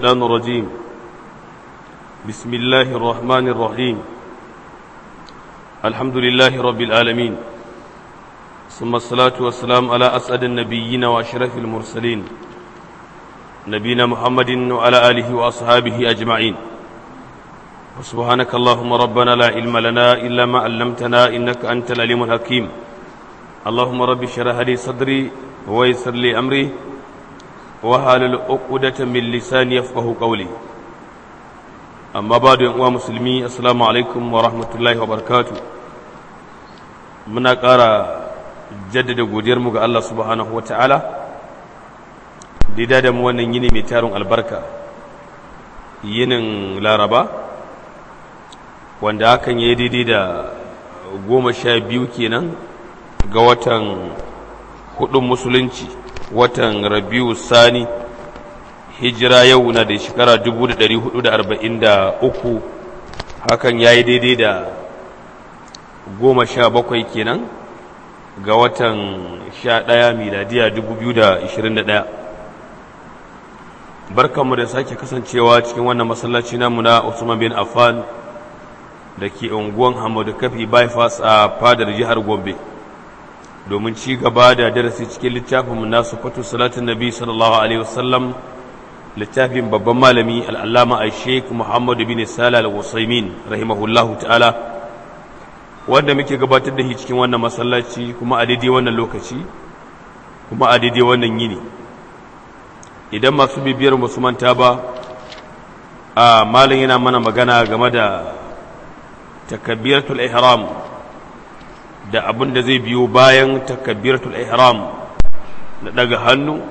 الشيطان الرجيم بسم الله الرحمن الرحيم الحمد لله رب العالمين ثم الصلاة والسلام على أسعد النبيين وأشرف المرسلين نبينا محمد وعلى آله وأصحابه أجمعين سبحانك اللهم ربنا لا علم لنا إلا ما علمتنا إنك أنت العليم الحكيم اللهم رب اشرح لي صدري ويسر لي أمري وحلل عقدة من لساني يفقه قولي أما بعد يا مسلمي السلام عليكم ورحمة الله وبركاته muna ƙara jaddada godiyarmu ga Allah subhanahu wata'ala da da mu wannan yini mai tarin albarka yinin laraba wanda hakan ya yi daidai da goma sha biyu kenan ga watan hudun musulunci watan rabiu sani hijira yau na da shekara 443 hakan ya yi daidai da goma sha bakwai kenan ga watan sha ɗaya miladiya 2021 barkanmu da sake kasancewa cikin wannan masallaci namu na Usman bin Affan da ke unguwan Hamadu Kafi bypass a fadar jihar Gombe domin ci gaba da darasi cikin littafin mu nasu fatu salatin nabi sallallahu alaihi wasallam littafin babban malami al'allama a sheik Muhammad bin Sala al-Usaimin rahimahullahu ta'ala wanda muke gabatar da shi cikin wannan masallaci kuma a daidai wannan lokaci kuma a daidai wannan yini idan masu bibiyar musu manta ba a malin yana mana magana game da takabbiratul ihram da abin da zai biyo bayan takabbiratul ihram na daga hannu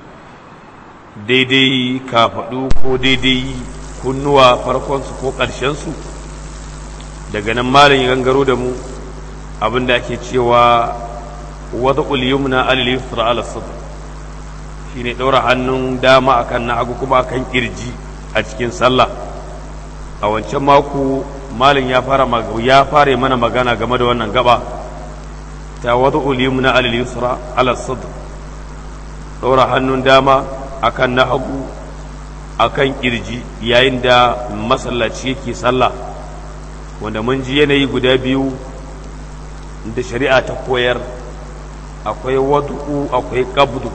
daidai kafaɗu ko daidai kunnuwa farkonsu ko ƙarshensu daga nan malin ya gangaro da mu abin da ake cewa wata uliyumna alilifra al-sadr shi ne ɗaura hannun dama akan na hagu kuma akan kirji a cikin sallah a wancan mako malin ya fara ya fara mana magana game da wannan gaba ta wata ulimu na alil yusra ala sadr ɗaura hannun dama akan na hagu akan kirji yayin da masallaci yake sallah wanda mun ji yanayi guda biyu da shari'a ta koyar akwai wadu'u akwai qabdu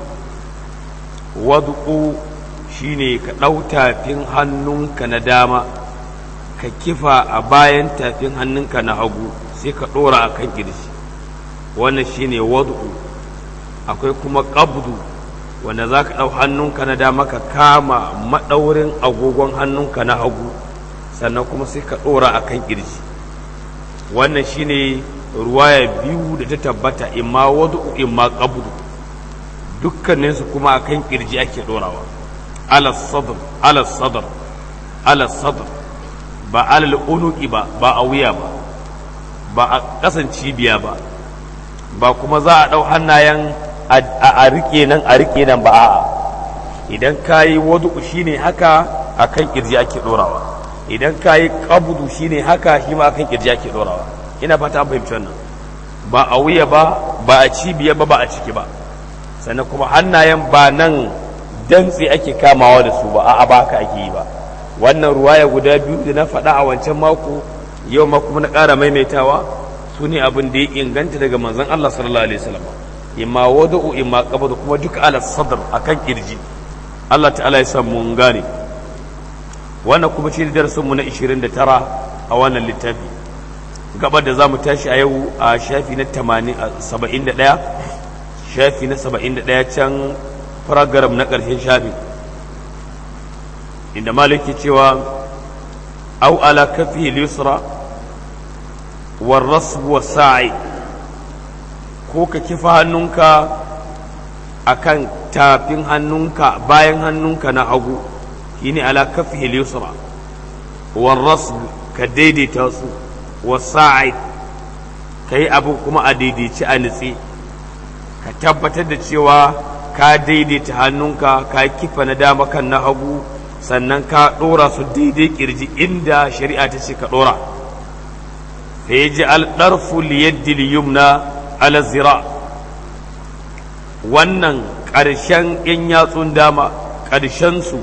wadu'u shine ka ɗau tafin hannunka na dama ka kifa a bayan tafin hannunka na hagu sai ka ɗora a kan ƙirji wannan shine wadu'u akwai kuma qabdu wanda za ka ɗau hannunka na dama ka kama maɗaurin agogon hannunka na hagu sannan kuma sai ka ɗora a kan ƙirji wannan shine ruwaya biyu da ta tabbata imma wadu'u imma qabdu dukkaninsu kuma akan kirji ake dorawa ala sadr ala sadr ala sadr ba alal unuki ba ba a wuya ba ba a kasan cibiya ba ba kuma za a ɗau hannayen a rike nan a rike nan ba a'a idan ka yi wadu shine haka akan kirji ake dorawa idan ka yi kabudu shine haka shi ma akan kirji ake dorawa ina fata an fahimci wannan ba a wuya ba ba a cibiya ba ba a ciki ba sannan kuma hannayen ba nan dantse ake kamawa da su ba a ba haka ake yi ba wannan ruwaya guda biyu da na faɗa a wancan mako yau ma kuma na ƙara maimaitawa su ne abin da ya inganta daga manzon Allah sallallahu alaihi wasallam imma wada'u imma qabdu kuma duka ala sadr akan kirji Allah ta'ala ya san mun gane wannan kuma shi darasin mu na 29 a wannan littafi gabar da zamu tashi a yau a shafi na 80 71 shafi na saba'in da ɗaya can faragaram na ƙarshen shafi inda maliki cewa au ala kafi lisra war rasbu wa sa'i ko ka kifa hannunka akan tafin hannunka bayan hannunka na hagu shine ala kafi lisra war rasbu ka daidaita su wa sa'i ka yi abu kuma a daidaici a nitsi ka tabbatar da cewa ka daidaita hannunka ka kifa na dama kan na hagu sannan ka ɗora su daidai kirji inda shari'a ta ce ka ɗora fa ya ji alɗarfu liyaddi yumna ala zira wannan ƙarshen ‘yan yatsun dama ƙarshensu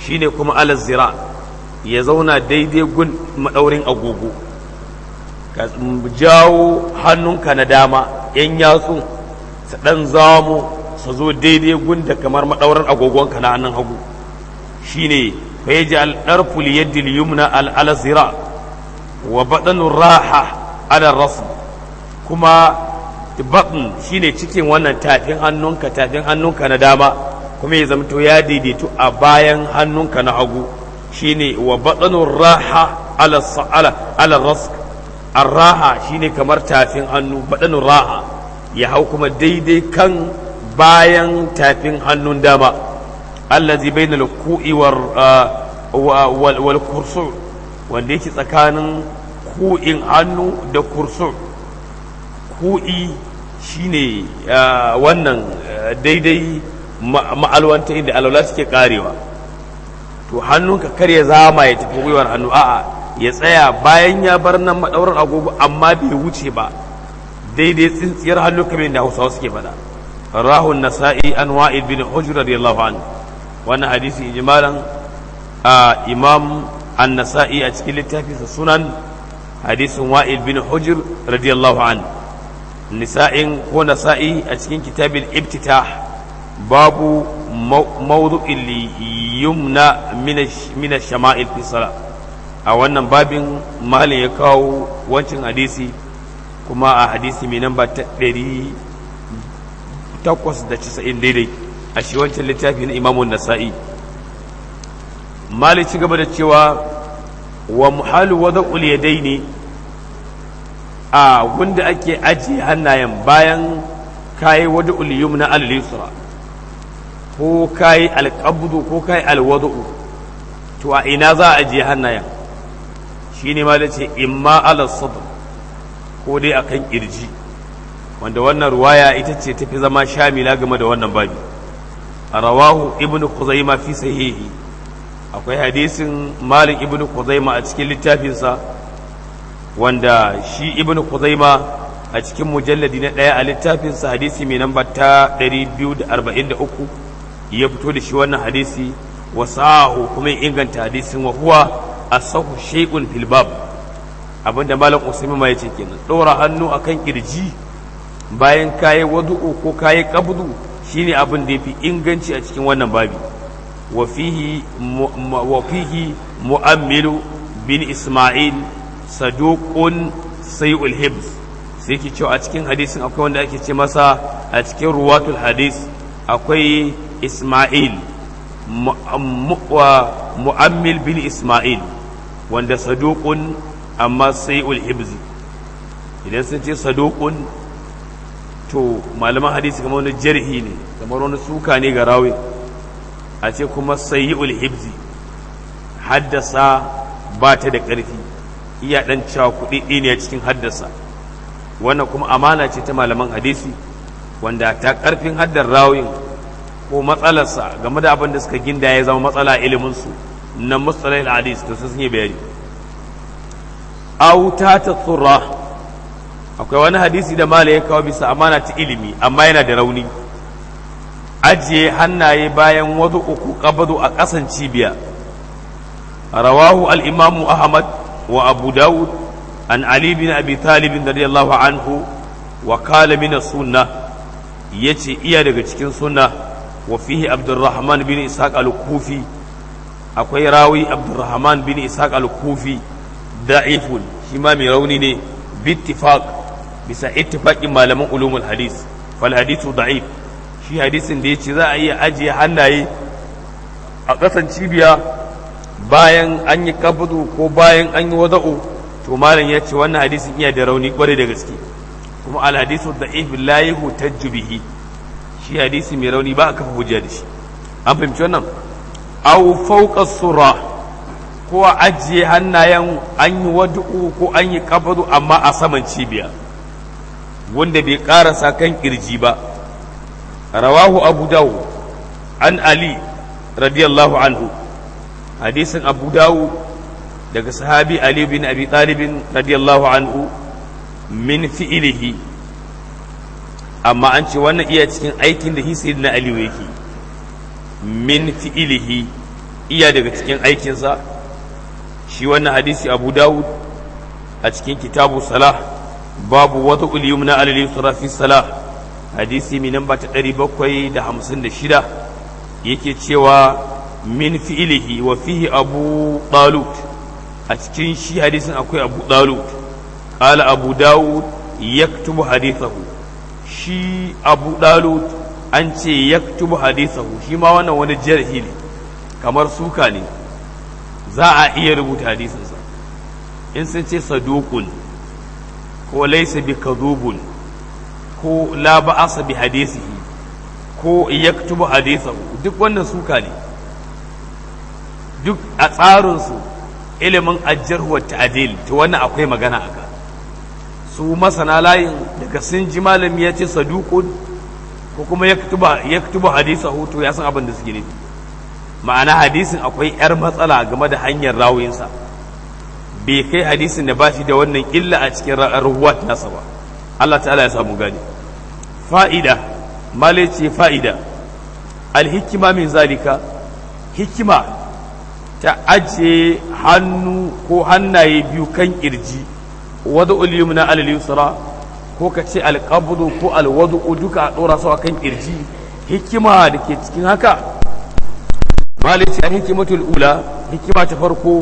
shine kuma ala zira ya zauna daidai gun maɗaurin agogo ka jawo hannunka na dama yan yatsu su ɗan zamo su zo daidai gun da kamar maɗaurin agogonka na hannun hagu shine fa yaji al-darfu li yaddi al-yumna al-alazira wa badanu raha ala rasu kuma batn shine cikin wannan tafin hannunka tafin hannunka na dama kuma ya zamto ya daidaitu a bayan hannunka na hagu shine wa badanu raha ala ala ala rask arraha shine kamar tafin hannu badanu raha ya hau kuma daidai kan bayan tafin hannun dama allazi bainal ku'i wal wal kursu wanda yake tsakanin ku'in hannu da kursu ku'i shine wannan daidai ma'alwanta inda alwala suke karewa to hannunka kar ya zama ya tafi gwiwar hannu a'a ya tsaya bayan ya bar nan madaurar agogo amma bai wuce ba daidai tsintsiyar hannu kamar da hausawa suke faɗa rahun nasa'i an wa'id bin hujr radiyallahu anhu wannan hadisi ijmalan imam an-nasa'i a cikin littafinsa sunan hadisin wa'il bin hujr radiyallahu an nisa'in ko nasa'i a cikin kitabin ibtitah babu mawdu'in li yumna min ash-shama'il fi salat a wannan babin malin ya kawo wancan hadisi kuma a hadisi mai namba ta ɗari takwas da casa'in daidai a shi wancan littafi na imamun nasa'i mali ci gaba da cewa wa muhalu wada uliyadai ne a wanda ake ajiye hannayen bayan kayi wada uliyum na al-yusra ko kayi alƙabdu ko kayi alwada'u to a ina za a ajiye hannayen shi ne ma da ce imma ala sadr ko dai akan kirji wanda wannan ruwaya ita ce tafi zama shamila game da wannan babi rawahu ibnu khuzaima fi sahihi akwai hadisin malik ibn Khuzaima a cikin littafinsa wanda shi ibn Khuzaima a cikin mujalladi na ɗaya a littafinsa hadisi mai namba ta 243 ya fito da shi wannan hadisi wa sahu kuma ya inganta hadisin wa huwa asahu shay'un fil bab abinda malam usaimin ma yace kenan ɗora hannu akan kirji bayan kayi wadu'u ko kayi qabdu shine abin da yafi inganci a cikin wannan babi وفيه وفيه مؤمل بن إسماعيل صدوق سيء الحفظ sai ke cewa a cikin hadisin akwai wanda ake ce masa a cikin ruwatul hadis akwai isma'il mu'ammil bin isma'il wanda saduqun amma sai'ul hibzi idan sun ce saduqun to malaman hadisi kamar wani jarhi ne kamar wani suka ne ga rawi a ce kuma sayi'ul hibzi haddasa ba ta da ƙarfi iya ɗan cewa kuɗi ne cikin haddasa wannan kuma amana ce ta malaman hadisi wanda ta ƙarfin haddar rawin ko matsalarsa game da abin da suka ginda ya zama matsala iliminsu na mustalah hadis to sun yi bayani auta ta tsura akwai wani hadisi da mala ya kawo bisa amana ta ilimi amma yana da rauni ajiye hannaye bayan wasu uku kabadu a ƙasan cibiya rawahu al-imamu ahmad wa abu dawud an ali bin abi talib radiyallahu anhu wa qala min sunna yace iya daga cikin sunna wa fihi abdurrahman bin ishaq al-kufi akwai rawi abdurrahman bin ishaq al-kufi da'ifun shi ma mai rauni ne bittifaq bisa ittifaqin malaman ulumul hadis fal hadithu da'if shi hadisin da ya ce za a iya ajiye hannaye a ƙasan cibiya bayan an yi kabudu ko bayan an yi wada'u to malam ya ce wannan hadisin iya da rauni kwarai da gaske kuma alhadisu da ifin layihu ta jubihi shi hadisi mai rauni ba a kafa hujja da shi an fahimci wannan au fauka sura ko a ajiye hannayen an yi wada'u ko an yi kabudu amma a saman cibiya wanda bai karasa kan kirji ba رواه أبو داود عن علي رضي الله عنه حديث أبو داود daga sahabi Ali bin Abi Talib radiyallahu anhu min fi'ilihi amma an ce wannan iya cikin aikin da hisi na Ali yake min fi'ilihi iya daga cikin aikinsa shi wannan hadisi abu dawud a cikin kitabu salah babu wata uliyum na alali fi salah hadisi mai namba ta ɗari bakwai da hamsin da shida yake cewa min fi'ilihi wa fihi abu ɗalut a cikin shi hadisin akwai abu ɗalut ƙala abu dawud yaktubu hadithahu shi abu ɗalut an ce yaktubu hadithahu shi ma wannan wani jarhi ne kamar suka ne za a iya rubuta hadisinsa in sun ce sadukun ko laisa bi kadhubun ko la ba'asa bi hadisihi ko yaktubu hadithahu duk wannan suka ne duk a tsarinsu ilimin ajjar wa ta'dil to wannan akwai magana aka su masana layin daga sun ji malami ya ce sadukun ko kuma yaktubu hadithahu to ya san abin da suke nufi ma'ana hadisin akwai 'yar matsala game da hanyar rawinsa bai kai hadisin da ba shi da wannan illa a cikin ruwat nasa ba Allah ta'ala ya samu gani fa'ida male ce fa'ida alhikima min zalika hikima ta ajiye hannu ko hannaye biyu kan kirji wada uliyum na alal yusra ko ka ce alqabdu ko alwadu duka a dora su kan kirji hikima da ke cikin haka male ce hikimatul ula hikima ta farko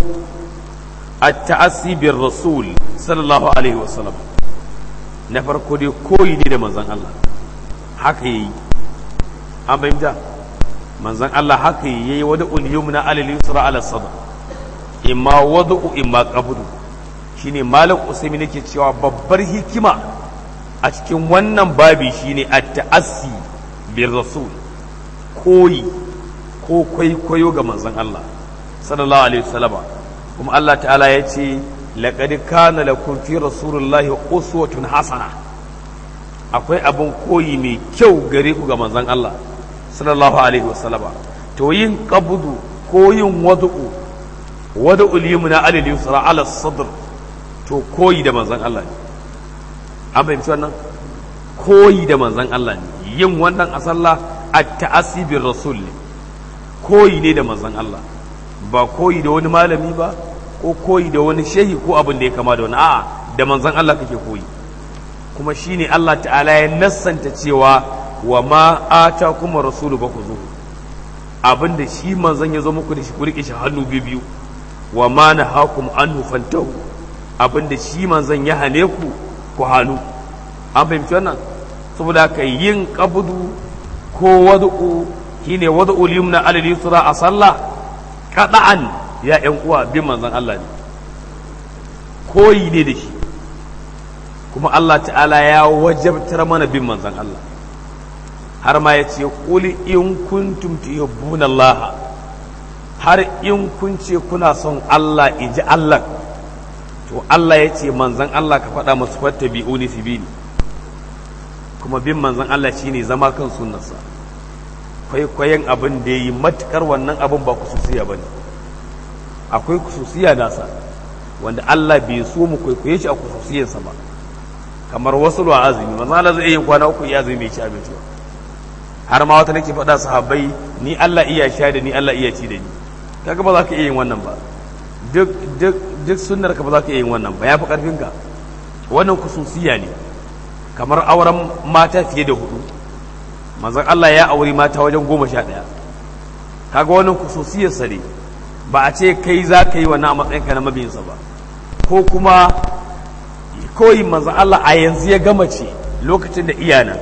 التعسي بالرسول صلى الله عليه وسلم na farko dai koyi ne da manzan Allah haka yi an fahimta manzan Allah haka yi yayi wada uliyum na alal yusra ala sada imma wadu imma qabdu shine malam usaimi nake cewa babbar hikima a cikin wannan babi shine at-ta'assi bir rasul koyi ko kwaikwayo ga manzan Allah sallallahu alaihi wasallam kuma Allah ta'ala ya ce laƙadi kana lakum fi rasulullahi uswatun hasana akwai abin koyi mai kyau gare ku ga manzon Allah sallallahu alaihi wasallama to yin qabdu ko yin wadu'u wadu'ul yumna alal yusra ala sadr to koyi da manzon Allah ne an fahimci wannan koyi da manzon Allah ne yin wannan a sallah at-ta'assi bir rasul ne koyi ne da manzon Allah ba koyi da wani malami ba ko koyi da wani shehi ko abin da ya kama da wani a'a da manzon Allah kake koyi kuma shine Allah ta'ala ya nassanta cewa wa ma ata kuma rasulu ba ku zo abin da shi manzon ya zo muku da shi ku rike shi hannu biyu wa ma nahakum anhu fantahu abin da shi manzon ya hane ku ku hannu an fahimci wannan saboda haka yin qabdu ko wad'u shine wad'u yumna alal yusra a sallah kada'an ya ‘yan uwa bin manzan Allah ne koyi ne da shi kuma Allah ta'ala ya wajabtar mana bin manzan Allah har ma ya ce ƙuli in kuntum tuhibbuna Allah har in kun ce kuna son Allah iji Allah to Allah ya ce manzan Allah ka faɗa masu fatta bi'uni su bi kuma bin manzan Allah shine zama kan sunnarsa kwaikwayon abin da ya yi matukar wannan abin ba kususiya ba ne akwai kususiya nasa wanda Allah bai so mu kwaikwaye shi a kususiyarsa ba kamar wasu ruwa azumi manzo Allah zai yi kwana uku ya azumi bai ci abinci ba har ma wata nake faɗa sahabbai ni Allah iya sha da ni Allah iya ci da ni kaga ba za ka iya yin wannan ba duk duk duk sunnar ka ba za ka iya yin wannan ba yafi karfin ka wannan kususiya ne kamar auren mata fiye da hudu manzon Allah ya auri mata wajen goma sha ɗaya kaga wannan kususiyarsa ne ba a ce kai za ka yi wannan a matsayinka na mabiyinsa ba ko kuma koyi manzon Allah a yanzu ya gama ce lokacin da iyana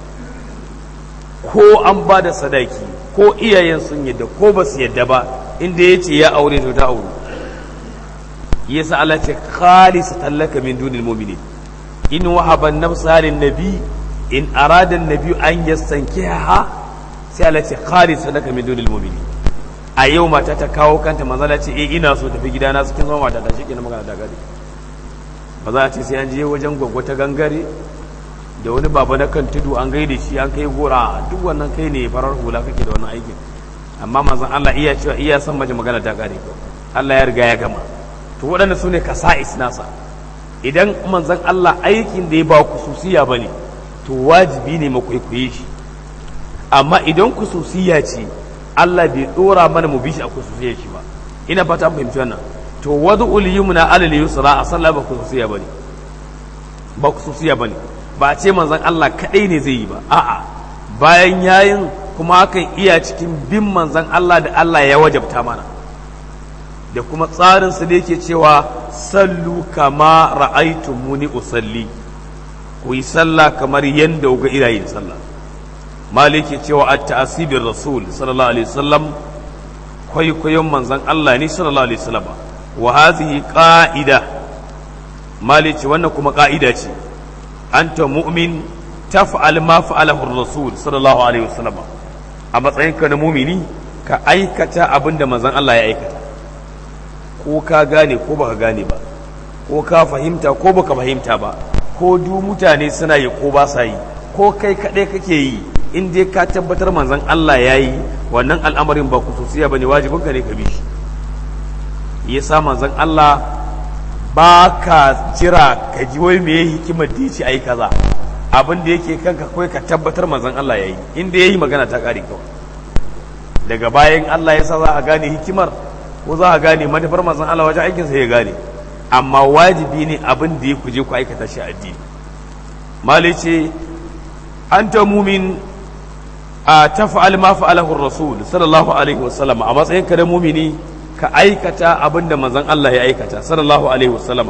ko an ba da sadaki ko iyayen sun yadda ko ba su yadda ba inda ya ce ya aure to ta aure yasa Allah ce khalisa tallaka min dunil mu'minin in wahaba nafsa lin nabi in arada nabi an yastankiha sai Allah ce khalisa laka min dunil mu'minin a yau mata ta kawo kanta manzala ce eh ina so tafi gidana su kin zama mata ta shike na magana da gari ba za a ce sai an je wajen gwaggo ta gangare da wani baba na kan tudu an gaida shi an kai gora duk wannan kai ne farar hula kake da wannan aikin amma manzon Allah iya cewa iya san mace magana ta gare Allah ya riga ya gama to waɗanda su ne kasa'is nasa idan manzon Allah aikin da ya ba kususiya bane to wajibi ne mu kwaikwaye shi amma idan kususiya ce Allah bai dora mana mu bi shi a kusurciyar shi ba ina fata an fahimci wannan to wad'ul yumna alal yusra a sallah ba kusurciya bane ba kusurciya bane ba a ce manzon Allah kadai ne zai yi ba a'a bayan yayin kuma hakan iya cikin bin manzon Allah da Allah ya wajabta mana da kuma tsarin su da yake cewa sallu kama ra'aytumuni usalli ku yi sallah kamar yanda ga irayin sallah maliki cewa at ta'asibir rasul sallallahu alaihi wasallam kwaikwayon manzon Allah ne sallallahu alaihi wasallam wa hadhihi qa'ida maliki wannan kuma qa'ida ce anta mu'min taf'al ma fa'alahu ar-rasul sallallahu alaihi wasallam a matsayinka na mumini ka aikata abinda manzon Allah ya aikata ko ka gane ko baka gane ba ko ka fahimta ko baka fahimta ba ko du mutane suna yi ko ba sa yi ko kai kaɗai kake yi in dai ka tabbatar manzon Allah ya yi wannan al'amarin ba kususiya ba ne wajibin ka ne ka bi shi ya sa manzon Allah ba ka jira ka ji wai me hikimar da ce ai kaza abin da yake kanka kawai ka tabbatar manzon Allah ya yi in dai ya yi magana ta ƙare kawai daga bayan Allah ya sa za a gane hikimar ko za a gane manufar manzon Allah wajen aikinsa ya gane amma wajibi ne abin da ya kuje ku aikata shi addini malai ce an ta mumin a tafa'al ma fa'alahu rasul sallallahu alaihi wasallam a matsayin ka da mumini ka aikata abin da manzon Allah ya aikata sallallahu alaihi wasallam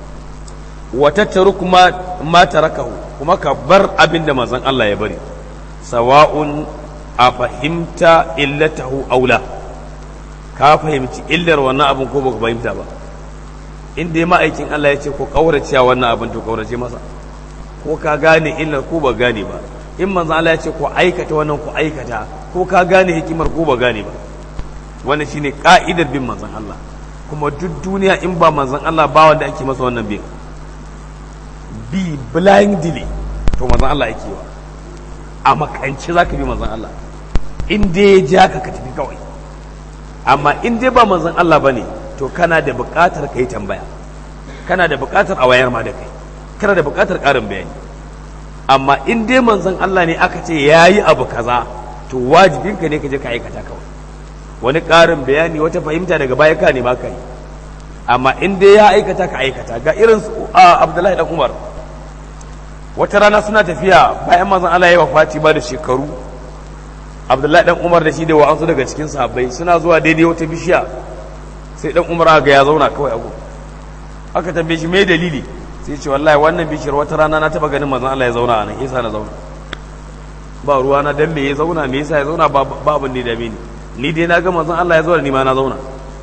wa tattaruk ma ma tarakahu kuma ka bar abin da manzon Allah ya bari sawa'un a fahimta illatahu aula ka fahimci illar wannan abin ko baka fahimta ba in dai ma'aikin Allah ya ce ko kaurace wannan abin to kaurace masa ko ka gane illar ko ba gane ba in manzo Allah ya ce ko aikata wannan ko aikata ko ka gane hikimar ko ba gane ba wannan shine ka'idar bin manzon Allah kuma duk duniya in ba manzon Allah ba wanda ake masa wannan bin bi blindly to manzon Allah yake wa a makance zaka bi manzon Allah in dai ya ja ka ka tafi kawai amma in dai ba manzon Allah bane to kana da buƙatar ka yi tambaya kana da buƙatar a wayar ma da kai kana da buƙatar ƙarin bayani amma in dai manzon Allah ne aka ce ya yi abu kaza to wajibinka ne ka je ka aikata kawai wani ƙarin bayani wata fahimta daga baya ka ne ma ka yi amma in dai ya aikata ka aikata ga irin Abdullahi dan Umar wata rana suna tafiya bayan manzon Allah ya wafati ba da shekaru Abdullahi dan Umar da shi da wa'ansu daga cikin sahabbai suna zuwa daidai wata bishiya sai dan umar ga ya zauna kawai a aka tambaye shi me dalili sai ce wallahi wannan bishiyar wata rana na taba ganin manzon Allah ya zauna a nan yasa na zauna ba ruwa na dan me ya zauna me yasa ya zauna ba abin da dame ni ni dai na ga manzon Allah ya zauna ni ma na zauna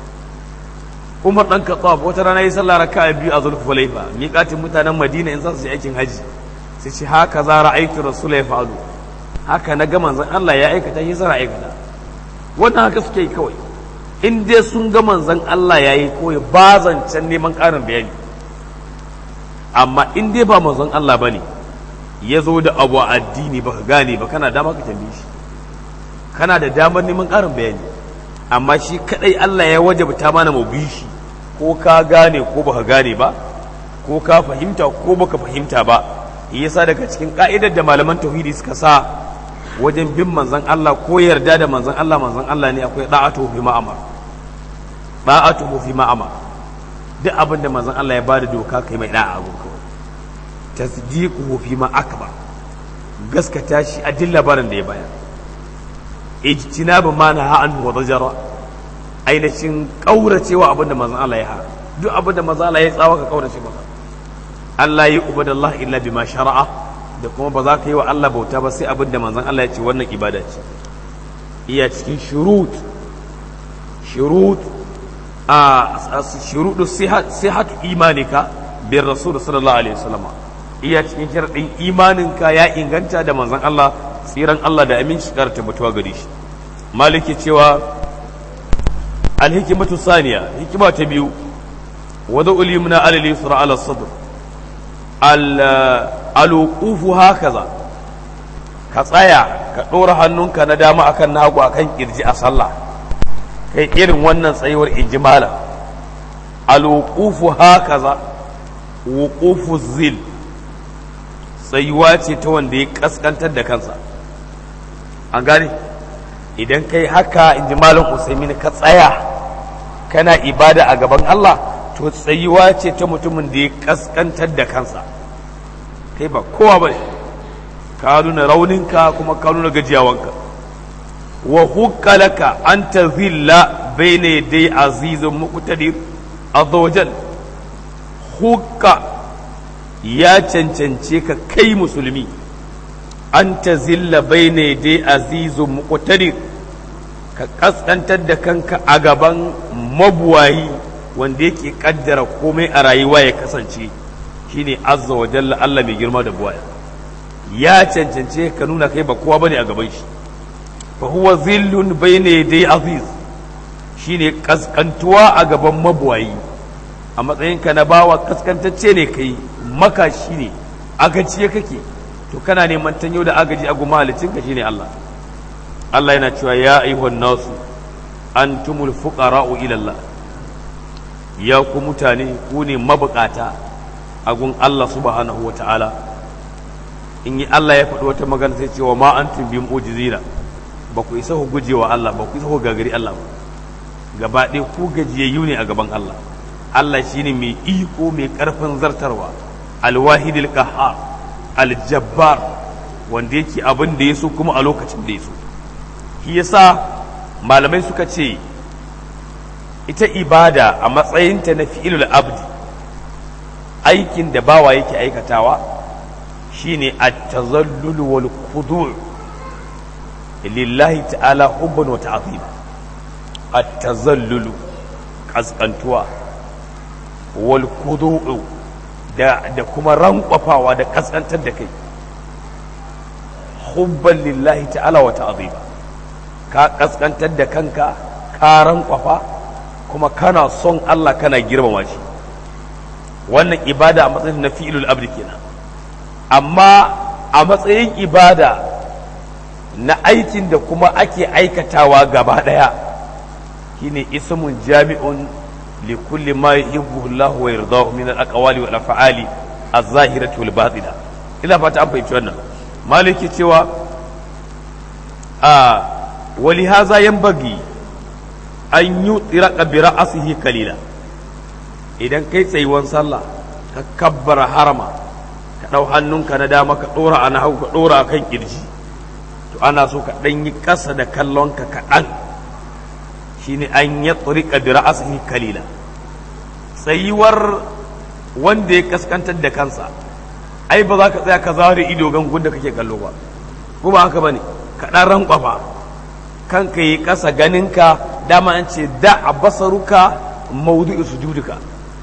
Umar dan Khattab wata rana ya sallah raka'a biyu a Zulhulaifa miƙatin mutanen Madina in za su je aikin haji sai ce haka za ra'aytu rasulullahi fa'alu haka na ga manzon Allah ya aikata shi sa aikata wannan haka suke yi kawai in dai sun ga manzon Allah ya yi koyi ba zancen neman ƙarin bayani amma in dai ba manzon Allah ba ne ya zo da abu a addini ba ka gane ba kana dama ka tambaye shi kana da damar neman ƙarin bayani amma shi kadai Allah ya wajabta mana mu bi shi ko ka gane ko ba ka gane ba ko ka fahimta ko baka fahimta ba yasa daga cikin ka'idar da malaman tauhidi suka sa wajen bin manzon Allah ko yarda da manzon Allah manzon Allah ne akwai da'atu fi ma'amar da'atu fi ma'amar duk abin da manzon Allah ya bada doka kai mai da'a gun kawai tasdiquhu fi ma akbar gaskata shi a duk labarin da ya bayar ijtinabu ma naha anhu wa dajara ainihin kauracewa abin da manzon Allah ya ha duk abin da manzon Allah ya tsawa ka kaurace masa Allah ya ubadallah illa bima shara'a da kuma ba za ka yi wa Allah bauta ba sai abin da manzon Allah ya ce wannan ibada ce iya cikin shurut shurut a shurudu sihat imanika bin rasul sallallahu alaihi wasallam iya cikin sharadin imaninka ya inganta da manzon Allah tsiran Allah da aminci kar tabbatuwa gare shi maliki cewa alhikimatu saniya hikima ta biyu wada ulimna alal yusra ala sadr al aluqufu hakaza ka tsaya ka ɗora hannunka na dama akan nagu akan kirji a sallah kai irin wannan tsayuwar ijimala aluqufu hakaza wuqufu zil tsayuwa ce ta wanda ya kaskantar da kansa an gane idan kai haka in ji malam usaimin ka tsaya kana ibada a gaban Allah to tsayuwa ce ta mutumin da ya kaskantar da kansa kai ba kowa ba ka nuna rauninka kuma ka nuna gajiyawanka wa hukka laka an tazilla bayna yaday azizun muqtadir azza wajal hukka ya cancance ka kai musulmi an tazilla bayna yaday azizun muqtadir ka kaskantar da kanka a gaban mabuwayi wanda yake kaddara komai a rayuwa ya kasance shine azza wa jalla Allah mai girma da buwaya ya cancance ka nuna kai ba kowa bane a gaban shi fa huwa zillun bayna yaday aziz shine kaskantuwa a gaban mabuwayi a matsayin ka na bawa kaskantacce ne kai maka shine agaciye kake to kana neman tanyo da agaji a guma halicin ka shine Allah Allah yana cewa ya ayyuhan nasu antumul fuqara'u ila Allah ya ku mutane ku ne mabukata a gun Allah subhanahu wa ta'ala in yi Allah ya faɗi wata magana sai cewa ma an tumbi mu'jizina ba ku isa ku guje wa Allah ba ku isa ku gagari Allah ba gaba ɗaya ku gajiyayyu ne a gaban Allah Allah shine mai iko mai ƙarfin zartarwa alwahidil qahhar aljabbar wanda yake abin da ya so kuma a lokacin da ya so shi yasa malamai suka ce ita ibada a matsayinta na fi'ilul abdi aikin da bawa yake aikatawa shine at-tazallul wal khudu' lillahi ta'ala hubban wa ta'zim at-tazallul kaskantuwa wal khudu' da da kuma rankwafawa da kaskantar da kai hubban lillahi ta'ala wa ta'zim ka kaskantar da kanka ka rankwafa kuma kana son Allah kana girmama shi wannan ibada a matsayin na fi'ilul abdi kenan amma a matsayin ibada na aikin da kuma ake aikatawa gaba daya shine ismun jami'un li kulli ma yuhibbu Allah wa yardahu min al-aqwali wal af'ali az-zahirati wal batina ina fata an fahimci wannan maliki cewa a wali haza yanbaghi an yi tsiraka bi ra'asihi kalila idan kai tsayuwan sallah ka kabbara harama ka ɗau hannunka na dama ka ɗora a nahawu ka ɗora a kan ƙirji to ana so ka ɗan yi ƙasa da kallonka kaɗan shine an yi tsirika bi ra'asihi kalila tsayuwar wanda ya kaskantar da kansa ai ba za ka tsaya ka zare ido gangun da kake kallo ba ko ba haka bane ka ɗan rankwafa kanka yi ƙasa ganinka dama an ce da a basaruka maudu'i sujuduka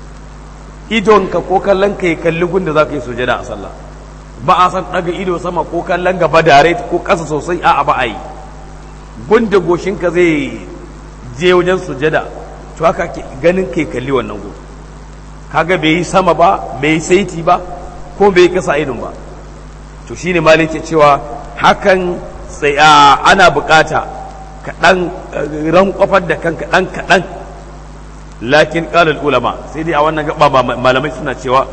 idonka ko kallon ka yi kalli gunda za ka yi sujada a sallah ba a san ɗaga ido sama ko kallon gaba dare ko ƙasa sosai a ba a yi gunda goshinka zai je wajen sujada to haka ganin ka yi kalli wannan gu kaga bai yi sama ba bai yi saiti ba ko bai yi ƙasa idon ba to shine malai ke cewa hakan ana bukata kaɗan ran kwafar da kanka ɗan kaɗan lakin ƙalar ulama sai dai a wannan gaba malamai suna cewa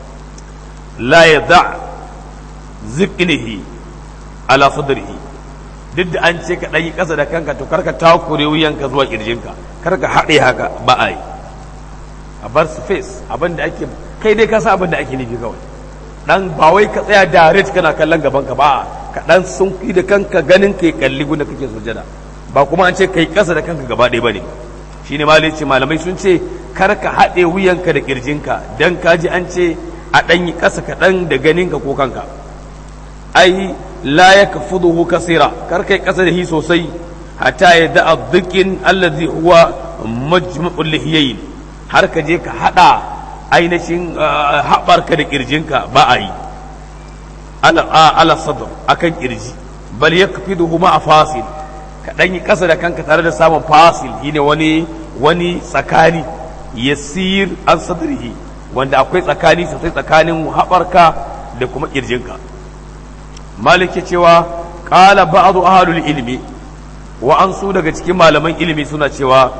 la ya za zikinihi ala sadrihi duk da an ce ka ɗan yi ƙasa da kanka to karka takure wuyanka zuwa ƙirjinka karka haɗe haka ba a yi a bar space abin da ake kai dai ka sa abin da ake nufi kawai dan ba wai ka tsaya direct kana kallon gaban ka ba ka dan sun da kanka ganin kai kalli gunda kake sujada ba kuma an ce kai kasa da kanka gaba ɗaya bane shine malai ce malamai sun ce kar ka haɗe wuyanka da kirjinka dan ka ji an ce a ɗan yi ƙasa kaɗan da ganinka ko kanka ai la ya kafuduhu kasira kar kai ƙasa da hi sosai hatta ya da'a dhikin allazi huwa majmu'ul lihiyayn har ka je ka haɗa ainihin haɓarka da ƙirjinka ba a yi ala sadr akan ƙirji bal ya kafi ma a fasil ka ɗan yi ƙasa da kanka tare da samun fasil shine wani wani tsakani yasir an sadrihi wanda akwai tsakani sosai tsakanin haɓarka da kuma ƙirjinka malik ya cewa ƙala ba'adu ahlul ilmi wa an su daga cikin malaman ilimi suna cewa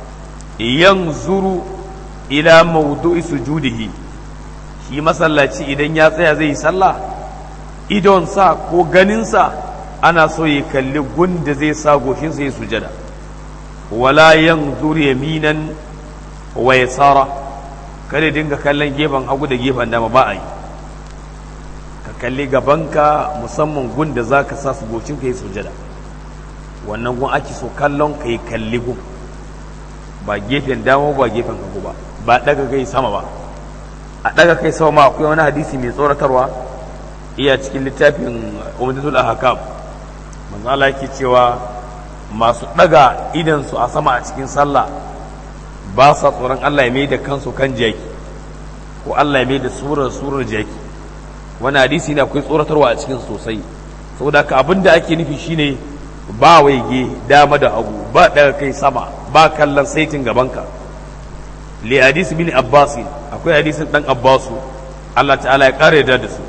yanzuru ila maudu'i sujudihi shi masallaci idan ya tsaya zai yi sallah idonsa ko ganinsa ana so ya kalli gunda zai sa goshinsa ya sujada wala yanzur yaminan wa yasara kada dinga kallon gefen hagu da gefen dama ba a yi ka kalli gabanka musamman gun da za ka sa su gocin ka yi sujada wannan gun ake so kallon ka yi kalli gun ba gefen dama ba gefen hagu ba ba daga kai sama ba a daga kai sama ma akwai wani hadisi mai tsoratarwa iya cikin littafin umdatul ahkam manzo Allah yake cewa masu daga idan su a sama a cikin sallah ba sa tsoron Allah ya mai da kansu kan jaki ko Allah ya mai da surar surar jaki wani hadisi ne akwai tsoratarwa a cikin sosai saboda ka abin da ake nufi shine ba waige dama da hagu ba daga kai sama ba kallon saitin gabanka li hadisi bin abbas akwai hadisin dan abbasu Allah ta'ala ya kare da su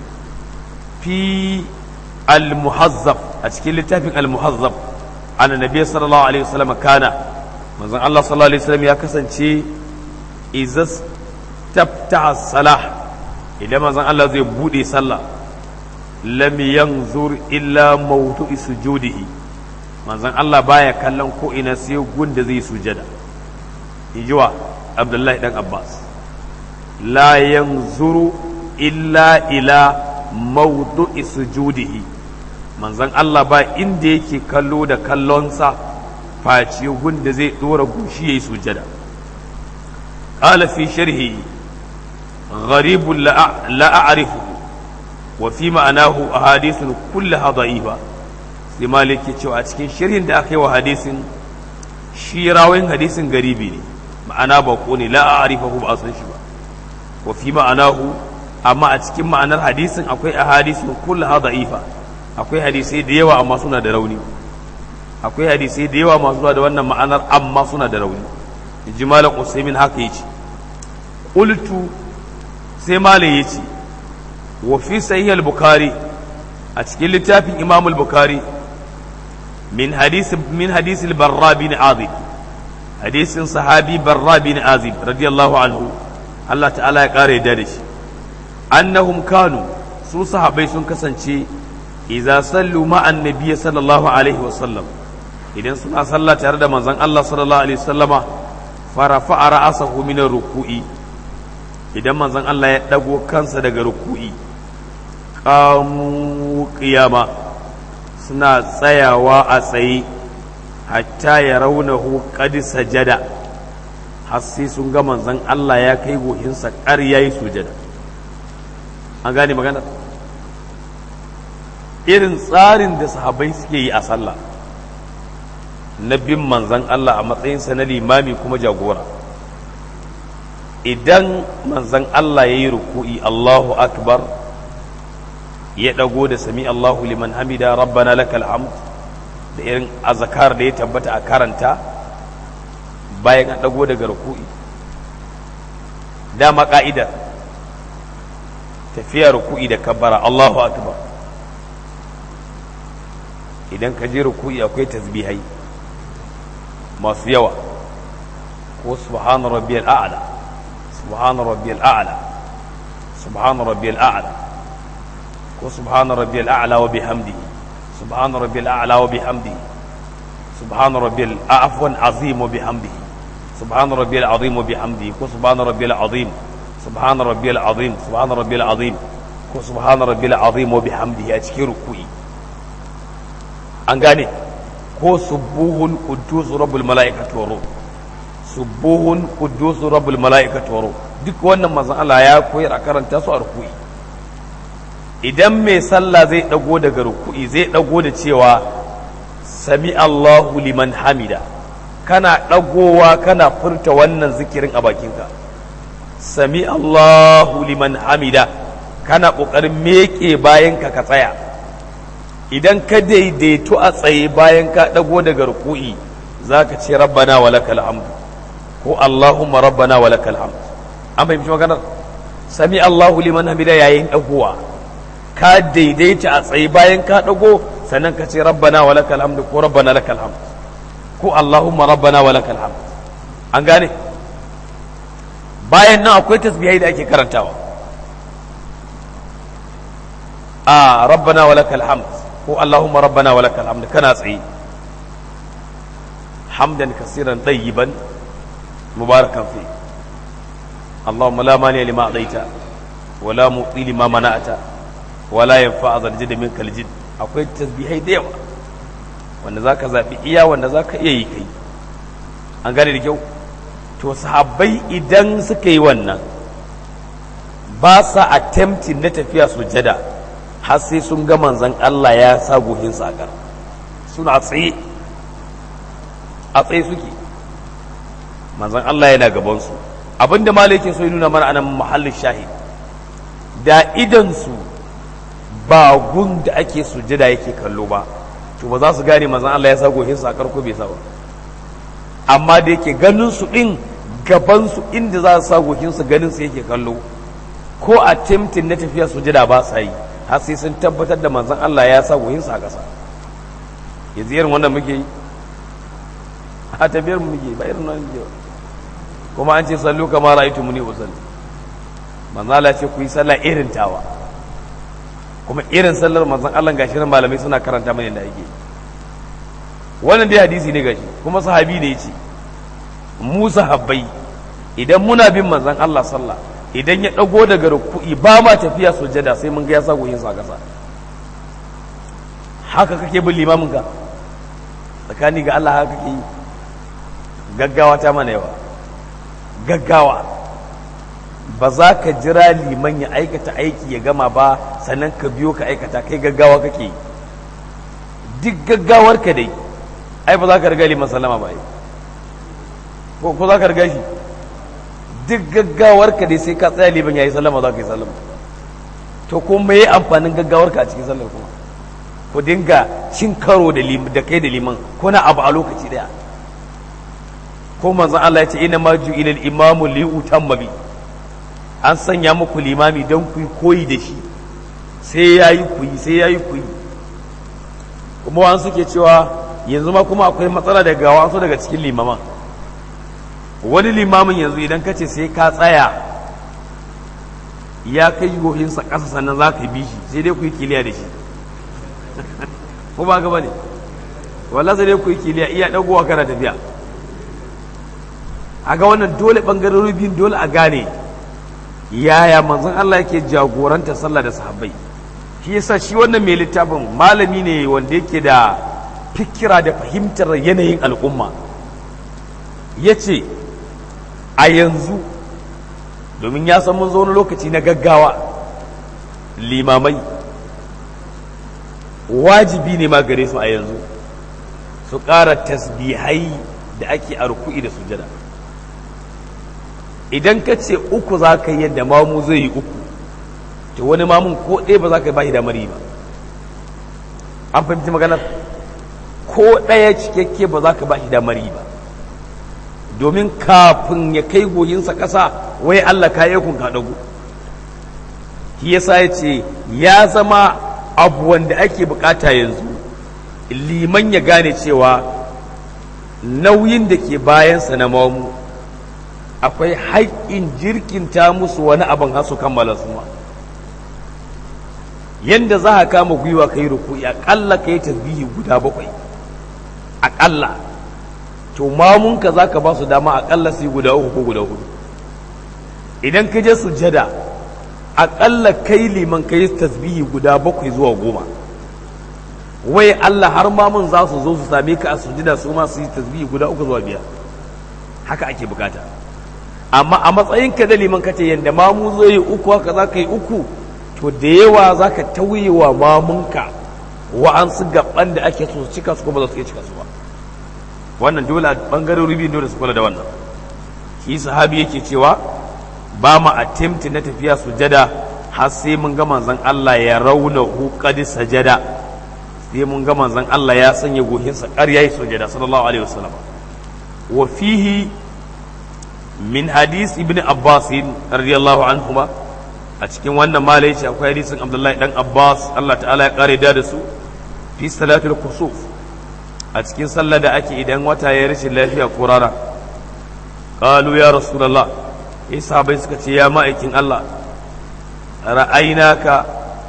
fi al-muhazzab a cikin littafin al-muhazzab anna nabiy sallallahu alaihi wasallam kana manzon Allah sallallahu alaihi wasallam ya kasance izas tabta salah idan manzon Allah zai bude sallah lam yanzur illa mawdu'i sujudihi manzon Allah baya kallon ko ina sai gunda zai sujada ijiwa Abdullahi dan Abbas la yanzuru illa ila mawdu'i sujudihi manzon Allah ba inda yake kallo da kallonsa face gunda zai dora gushi yayi sujada qala fi sharhi غريب لا, لا أعرفه وفي معناه أحاديث كلها ضعيفة sai malik ya cewa a cikin shirin da aka yi wa hadisin shi rawayin hadisin garibi ne ma'ana ba ko ne la a'rifahu ba san shi ba wa fi ma'anahu amma a cikin ma'anar hadisin akwai ahadisun kullaha da'ifa akwai hadisai da yawa amma suna da rauni akwai hadisai da yawa masu zuwa da wannan ma'anar amma suna da rauni ji malam usaimin haka yace qultu sai malam yace wa fi sahih al-bukhari a cikin littafin imam al-bukhari min hadisi min hadisi al-barra bin azib hadisin sahabi barra bin azib radiyallahu anhu Allah ta'ala ya kare da shi annahum kanu su sahabbai sun kasance idza sallu ma'an nabiyyi sallallahu alaihi wa sallam idan suna sallah tare da manzon Allah sallallahu alaihi wasallama farafa ra'asahu min ruku'i idan manzon Allah ya dago kansa daga ruku'i qamu qiyama suna tsayawa a tsaye hatta ya raunahu qad sajada har sai sun ga manzon Allah ya kai gohinsa ƙar yayi sujada an gane magana irin tsarin da sahabbai suke yi a sallah na bin manzan Allah a matsayinsa na limami kuma jagora idan manzan Allah ya yi ruku'i Allahu akbar ya ɗago da sami Allahu liman hamida rabbana lakal hamd da irin azakar da ya tabbata a karanta bayan an ɗago daga ruku'i dama ƙa'idar tafiya ruku'i da kabbara Allahu akbar idan ka je ruku'i akwai tasbihai masu yawa ko subhana rabbiyal a'la subhana rabbiyal a'la subhana rabbiyal a'la ko subhana rabbiyal a'la wa bihamdihi subhana rabbiyal a'la wa bihamdihi subhana rabbiyal afwan azim wa bihamdihi subhana rabbiyal azim wa bihamdihi ko subhana rabbiyal azim subhana rabbiyal azim subhana rabbiyal azim ko subhana rabbiyal azim wa bihamdihi a cikin ruku'i an gane ko subuhun quddus rabbul malaikati wa ruh subuhun quddus rabbul malaikati wa ruh duk wannan manzon Allah ya koyar a karanta su a ruku'i idan mai sallah zai dago daga ruku'i zai dago da cewa sami Allahu liman hamida kana dagowa kana furta wannan zikirin a bakinka sami Allahu liman hamida kana kokarin meke bayanka ka tsaya idan ka daidaito a tsaye bayan ka ɗago daga ruku'i za ka ce rabbana wa lakal hamdu ko allahumma rabbana wa lakal hamdu an fahimci maganar sami allahu liman hamida yayin ɗagowa ka daidaita a tsaye bayan ka ɗago sannan ka ce rabbana wa lakal hamdu ko rabbana lakal hamdu ko allahumma rabbana wa lakal hamdu an gane bayan nan akwai tasbihai da ake karantawa a rabbana wa lakal hamdu ko ko Allahumma rabbana wa lakal hamd kana tsaye hamdan kasiran tayyiban mubarakan fi Allahumma la mani lima adaita wa la muti lima mana'ata wa la yanfa zal jidd minkal jidd akwai tasbihai da yawa wanda zaka zabi iya wanda zaka iya yi kai an gane da kyau to sahabbai idan suka yi wannan ba sa attempting na tafiya sujada har sai sun ga manzan Allah ya sa gohin sakar suna tsaye a tsaye suke manzan Allah yana gabansu abinda malikin so ya nuna mana anan muhallin shahid da idansu ba gun da ake sujada yake kallo ba to ba za su gane manzan Allah ya sa gohin sakar ko bai sa ba amma da yake ganin su din gabansu inda za su sa gohin su ganin su yake kallo ko a timtin na tafiya sujada ba sa yi har sai sun tabbatar da manzon Allah ya sa goyinsa a ƙasa yanzu irin wannan muke yi a tafiyar mu muke ba irin wannan muke kuma an ce sallu kamar ra'aytu muni usalli manzon Allah ce ku yi sallah irin tawa kuma irin sallar manzon Allah gashi nan malamai suna karanta mana da yake wannan dai hadisi ne gashi kuma sahabi ne yace mu sahabbai idan muna bin manzon Allah sallah idan ya ɗago daga ruku'i ba ma tafiya sujada sai mun ga ya sa goyinsa a ƙasa haka kake bin limamin ka tsakani ga Allah haka kake yi gaggawa ta mana yawa gaggawa ba za ka jira liman ya aikata aiki ya gama ba sannan ka biyo ka aikata kai gaggawa kake yi duk gaggawar ka dai ai ba za ka riga liman sallama ba ko za ka riga shi duk gaggawar ka dai sai ka tsaya liban yayi sallama za ka yi sallama to ko me yi amfanin gaggawar ka a cikin sallar kuma ku dinga cin karo da da kai da liman ko na abu a lokaci daya ko manzon Allah ya ce ina ma ju ilal imamu li utamma bi an sanya muku limami don ku koyi da shi sai yayi ku yi sai yayi ku yi kuma wani suke cewa yanzu ma kuma akwai matsala daga wasu daga cikin limaman wani limamin yanzu idan ka ce sai ka tsaya ya kai gohinsa ƙasa sannan za ka bi shi sai dai ku yi kiliya da shi ko ba gaba ne wallah sai dai ku yi kiliya iya ɗagowa kana tafiya a ga wannan dole ɓangarori biyun dole a gane yaya manzon Allah yake jagoranta sallah da sahabbai shi yasa shi wannan mai littafin malami ne wanda yake da fikira da fahimtar yanayin al'umma ya ce a yanzu domin ya san mun zo wani lokaci na gaggawa limamai wajibi ne ma gare su a yanzu su ƙara tasbihai da ake a ruku'i da sujada idan ka ce uku za ka yi yadda mamu zai yi uku to wani mamun ko ɗaya ba za ka yi ba shi damar yi ba an fahimci maganar ko ɗaya cikakke ba za ka ba shi damar yi ba domin kafin ya kai goyinsa ƙasa wai Allah ka yakun ka dago shi yasa ya ce ya zama abu wanda ake bukata yanzu liman ya gane cewa nauyin da ke bayansa na mamu akwai haƙƙin jirkinta musu wani abin hasu kammala su ma yanda za ka kama gwiwa ka yi ruku'i aƙalla ka yi tasbihi guda bakwai aƙalla to mamunka za ka ba su dama aƙalla su yi guda uku ko guda hudu idan ka je sujada aƙalla kai liman ka yi tasbihi guda bakwai zuwa goma wai Allah har mamun za su zo su same ka a sujada su ma su yi tasbihi guda uku zuwa biyar haka ake bukata amma a matsayin ka da liman ka ce yadda mamu zai yi uku haka za ka yi uku to da yawa za ka tauye wa mamunka wa'ansu gaban da ake so cika su kuma za su iya cika su ba wannan dole a bangarori biyu dole su kula da wannan shi sahabi yake cewa ba mu attempt na tafiya sujada har sai mun ga manzon Allah ya rauna hu qad sajada sai mun ga manzon Allah ya sanya gohinsa ƙar yayi sujada sallallahu alaihi wasallam wa fihi min hadis ibn Abbas radiyallahu anhuma a cikin wannan malai shi akwai hadisin Abdullahi dan Abbas Allah ta'ala ya kare da su fi salatul kusuf a cikin sallah da ake idan wata ya rashin lafiya ko rana qalu ya rasulullah isa bai suka ce ya ma'aikin Allah ra'ainaka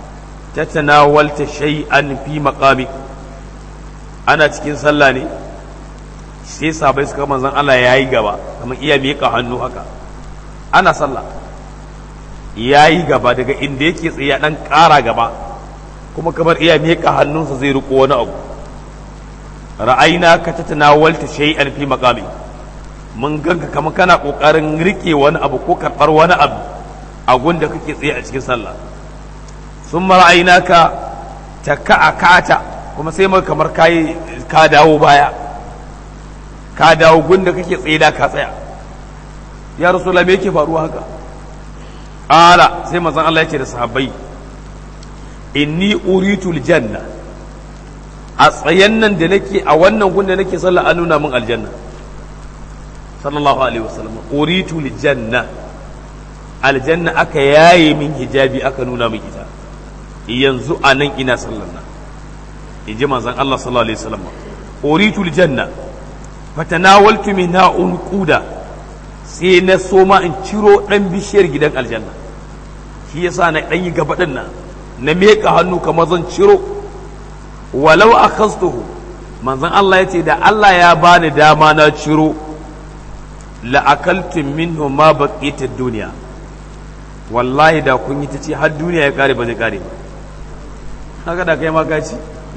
ta tanawalta shay'an fi maqami ana cikin sallah ne sai sabai suka manzon Allah yayi gaba kamar iya miƙa hannu haka ana sallah yayi gaba daga inda yake tsaye dan ƙara gaba kuma kamar iya miƙa hannunsa zai riko wani abu ra'ayina ka ta tanawalta shay'an fi maqami mun ganka kamar kana kokarin rike wani abu ko karɓar wani abu a gunda kake tsaye a cikin sallah sun ra'ayina ka ta ka'a kata kuma sai mai kamar kayi ka dawo baya ka dawo gunda kake tsaye da ka tsaya ya rasulullah me yake faruwa haka ala sai manzon Allah ya ce da sahabbai inni uritul janna a tsayen nan da nake a wannan gunda nake sallah an nuna min aljanna sallallahu alaihi wasallam uritul janna aljanna aka yaye min hijabi aka nuna min ita yanzu a nan ina sallar nan in ji manzon Allah sallallahu alaihi wasallam uritul janna fatanawaltu minha unquda sai na soma in ciro dan bishiyar gidan aljanna shi yasa na dan yi gaba din nan na meka hannu kamar zan ciro walau akhastuhu manzon Allah yace da Allah ya bani dama na ciro la akaltum minhu ma baqita dunya wallahi da kun yi ta ce har duniya ya kare ba zai kare ba haka da kai ma gaci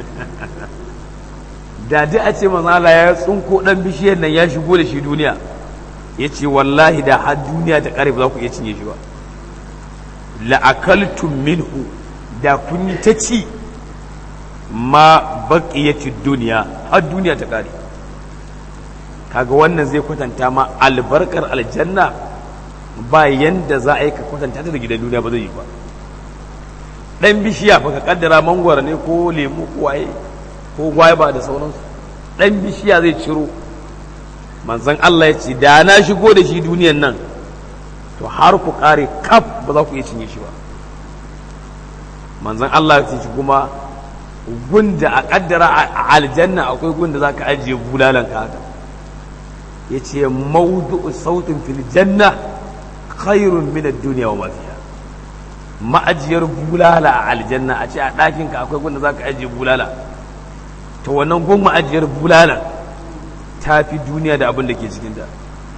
da dai a ce manzala ya tsunko dan bishiyar nan ya shigo da shi duniya ya ce wallahi da har duniya ta kare ba za ku iya cinye shi ba la'akaltum minhu da kun yi ta ci ma baqiyati duniya har duniya ta kare kaga wannan zai kwatanta ma albarkar aljanna ba yanda za a yi ka kwatanta ta da gidan duniya ba zai yi ba dan bishiya fa ka kaddara mangwara ne ko lemu ko waye ko gwaiba da sauransu dan bishiya zai ciro manzon Allah ya ce da na shigo da shi duniyan nan to har ku kare kaf ba za ku iya cinye shi ba manzon Allah ya ce kuma gunda a kaddara a aljanna akwai gunda za ka ajiye bulalan ka haka ya ce maudu sautin fil janna khairun min ad-dunya wa ma fiha ma'ajiyar bulala a aljanna a ce a ɗakin ka akwai gunda za ka ajiye bulala to wannan gun ma'ajiyar bulala ta fi duniya da abin da ke cikin da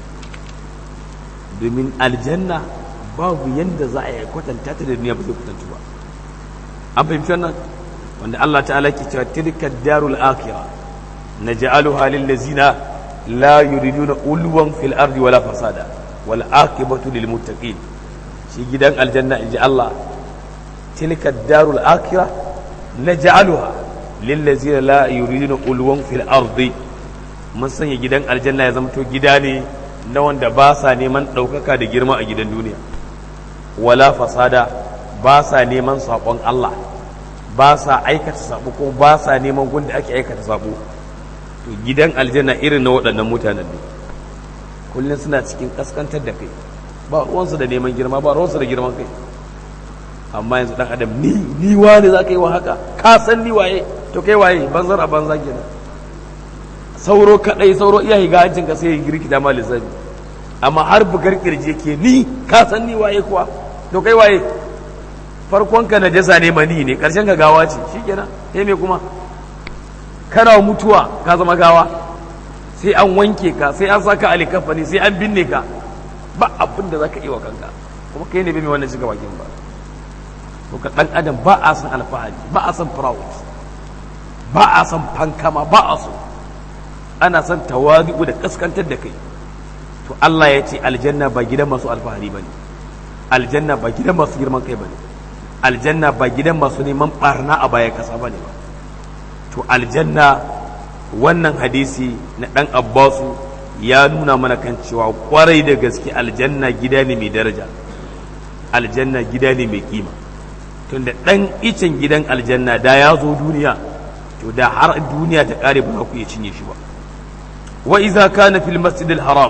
domin aljanna babu yanda za a yi kwatanta ta da duniya ba zai kwatantu ba an fahimci wannan wanda Allah ta'ala ke cewa tilka darul akhirah naj'aluha lil ladzina la yuriduna ulwan fil ardi wala fasada wal aqibatu lil muttaqin shi gidan aljanna inji Allah tilka darul akhirah naj'aluha lil ladzina la yuriduna ulwan fil ardi mun sanya gidan aljanna ya zama to gida ne na wanda ba sa neman ɗaukaka da girma a gidan duniya wala fasada ba sa neman saƙon Allah ba sa aikata sabo ko ba sa neman gunda ake aikata sabo to gidan aljanna irin na waɗannan mutanen ne kullum suna cikin kaskantar da kai ba ruwansu da neman girma ba ruwansu da girman kai amma yanzu dan adam ni ni wane za ka yi wa haka ka san ni waye to kai waye banzar a banza kenan sauro kadai sauro iya higa hancin ka sai ya girkita ma lissafi amma har bugar kirje ke ni ka san ni waye kuwa to kai waye farkon ka na jasa ne mani ne karshen ka gawa ce shikenan sai me kuma kana mutuwa ka zama gawa sai an wanke ka sai an saka alikafani sai an binne ka ba abin da zaka yi wa kanka kuma kai ne bai mai wannan shiga bakin ba to ka dan adam ba a san alfahari ba a san proud ba a san fankama ba a so ana son tawadu da kaskantar da kai to Allah ya ce aljanna ba gidan masu alfahari bane aljanna ba gidan masu girman kai bane aljanna ba gidan masu neman barna a baya kasa bane ba to aljanna wannan hadisi na dan abbasu ya nuna mana kan cewa kwarai da gaske aljanna gida ne mai daraja aljanna gida ne mai kima tunda dan icen gidan aljanna da ya zo duniya to da har duniya ta kare ba za ku iya cinye shi ba wa iza kana fil masjid al haram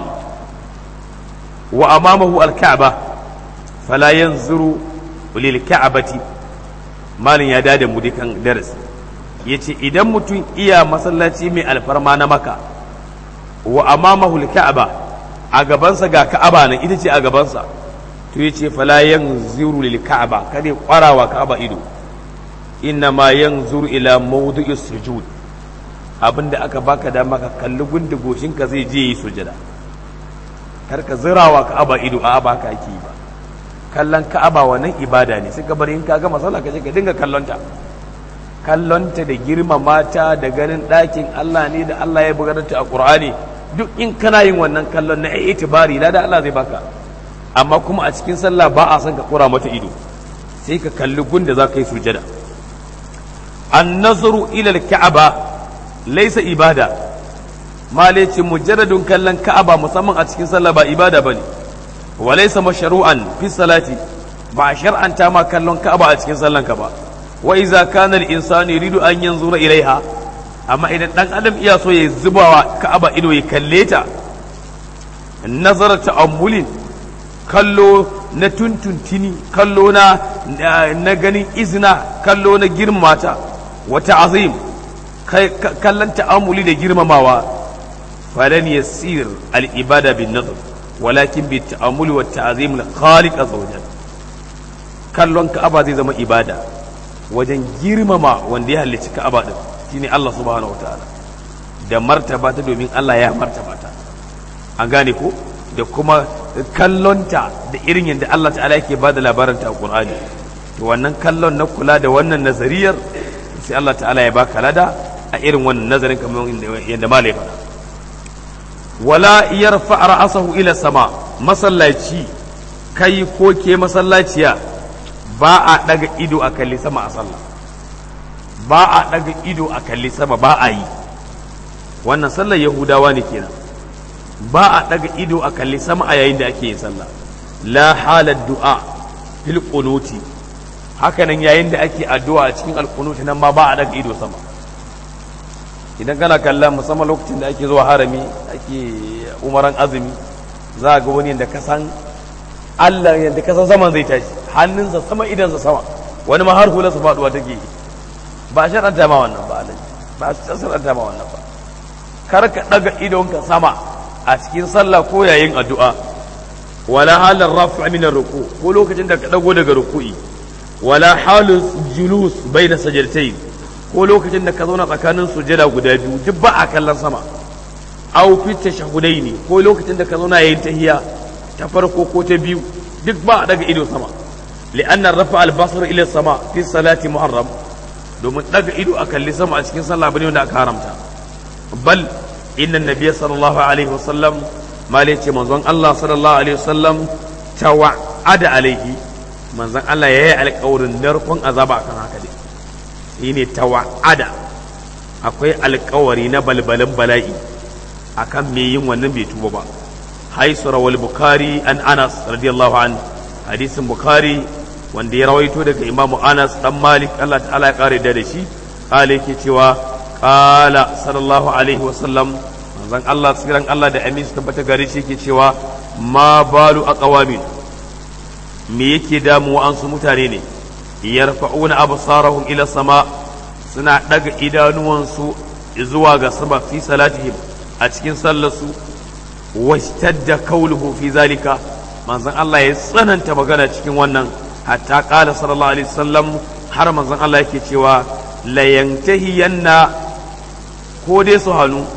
wa amamahu al ka'ba fala yanzuru lil ka'bati malin ya dada mu dukan darasi yace idan mutum iya masallaci mai alfarma na maka wa amamahu al ka'ba a gabansa ga ka'aba nan ita ce a gabansa to yace fala yanzuru lil ka'ba kada kwarawa ka'aba ido inna ma yanzur ila mawdu'is sujud abinda aka baka dama ka kalli gundu goshinka zai je yi sujada kar ka zirawa ka'aba ido a ba ka ake ba kallon ka'aba wannan ibada ne sai ka bari in ka gama sallah ka je ka dinga kallonta kallonta da girmama ta da ganin ɗakin Allah ne da Allah ya bugar ta a Qur'ani duk in kana yin wannan kallon na itibari na da Allah zai baka amma kuma a cikin sallah ba a son ka kura mata ido sai ka kalli gunda za ka yi sujada an nazaru ila al-ka'aba laysa ibada male ce mujarradun kallon ka'aba musamman a cikin sallah ba ibada bane wa laysa mashru'an fi salati ba shar'anta ma kallon ka'aba a cikin sallan ka ba wa iza kana al-insanu yuridu an yanzura ilaiha amma idan dan adam iya so ya zubawa ka'aba ido ya kalle ta nazara ta'ammulin kallo na tuntuntini kallo na na ganin izina kallo na girmamata wa ta'zim kallon ta'ammuli da girmamawa falan yasir al-ibada bin nazar walakin bi ta'ammuli wa ta'zim al-khaliq azza wajalla kallon ka'aba zai zama ibada wajen girmama wanda ya halicci ka'aba din shine Allah subhanahu wataala da martaba ta domin Allah ya martaba ta an gane ko da kuma kallonta da irin yadda Allah ta'ala yake ba da labarin ta a Qur'ani to wannan kallon na kula da wannan nazariyar sai Allah ta'ala ya baka lada a irin wannan nazarin kamar yadda malai faɗa wala yarfa ra'asahu ila sama masallaci kai ko ke masallaciya ba a daga ido a kalli sama a sallah ba a daga ido a kalli sama ba a yi wannan sallar yahudawa ne kenan ba a daga ido a kalli sama a yayin da ake yin sallah la halar du'a fil qunuti hakanan yayin da ake addu'a a cikin alqunuti nan ma ba a daga ido sama idan kana kallon musamman lokacin da ake zuwa harami ake umaran azumi za ga wani yadda ka san Allah yadda ka san saman zai tashi hannunsa sama idansa sama wani ma har hularsa faduwa take ba a shar'anta ma wannan ba alaji ba a shar'anta ma wannan ba kar ka daga idonka sama a cikin sallah ko yayin addu'a wala halar rafi min ruku ko lokacin da ka dago daga ruku'i wala halus julus baina sajdatain ko lokacin da ka zauna tsakanin sujada guda biyu duk ba a kallon sama aw fi tashahudaini ko lokacin da ka zauna yayin tahiya ta farko ko ta biyu duk ba a daga ido sama li'anna rafa al-basar ila sama fi salati muharram domin daga ido a kalli sama a cikin sallah bane wanda aka haramta bal inna nabiyya sallallahu alaihi wasallam mali ce manzon Allah sallallahu alaihi wasallam tawa'ada alaihi manzon Allah yayi alƙawarin narkon azaba akan haka dai shine tawa'ada akwai alƙawari na balbalin bala'i akan me yin wannan bai tuba ba haisu rawal bukhari an anas radiyallahu an hadisin bukhari wanda ya rawaito daga imamu anas dan malik Allah ta'ala ya kare da shi kale yake cewa qala sallallahu alaihi wasallam manzon Allah tsiran Allah da amin su tabbata gare shi yake cewa ma balu aqwamin me yake damuwa an su mutane ne yarfa'una absarahum ila sama suna daga idanuwansu zuwa ga sama fi salatihim a cikin sallarsu washtadda kauluhu fi zalika manzon Allah ya tsananta magana cikin wannan hatta qala sallallahu alaihi wasallam har manzon Allah yake cewa la yantahiyanna ko dai su hannu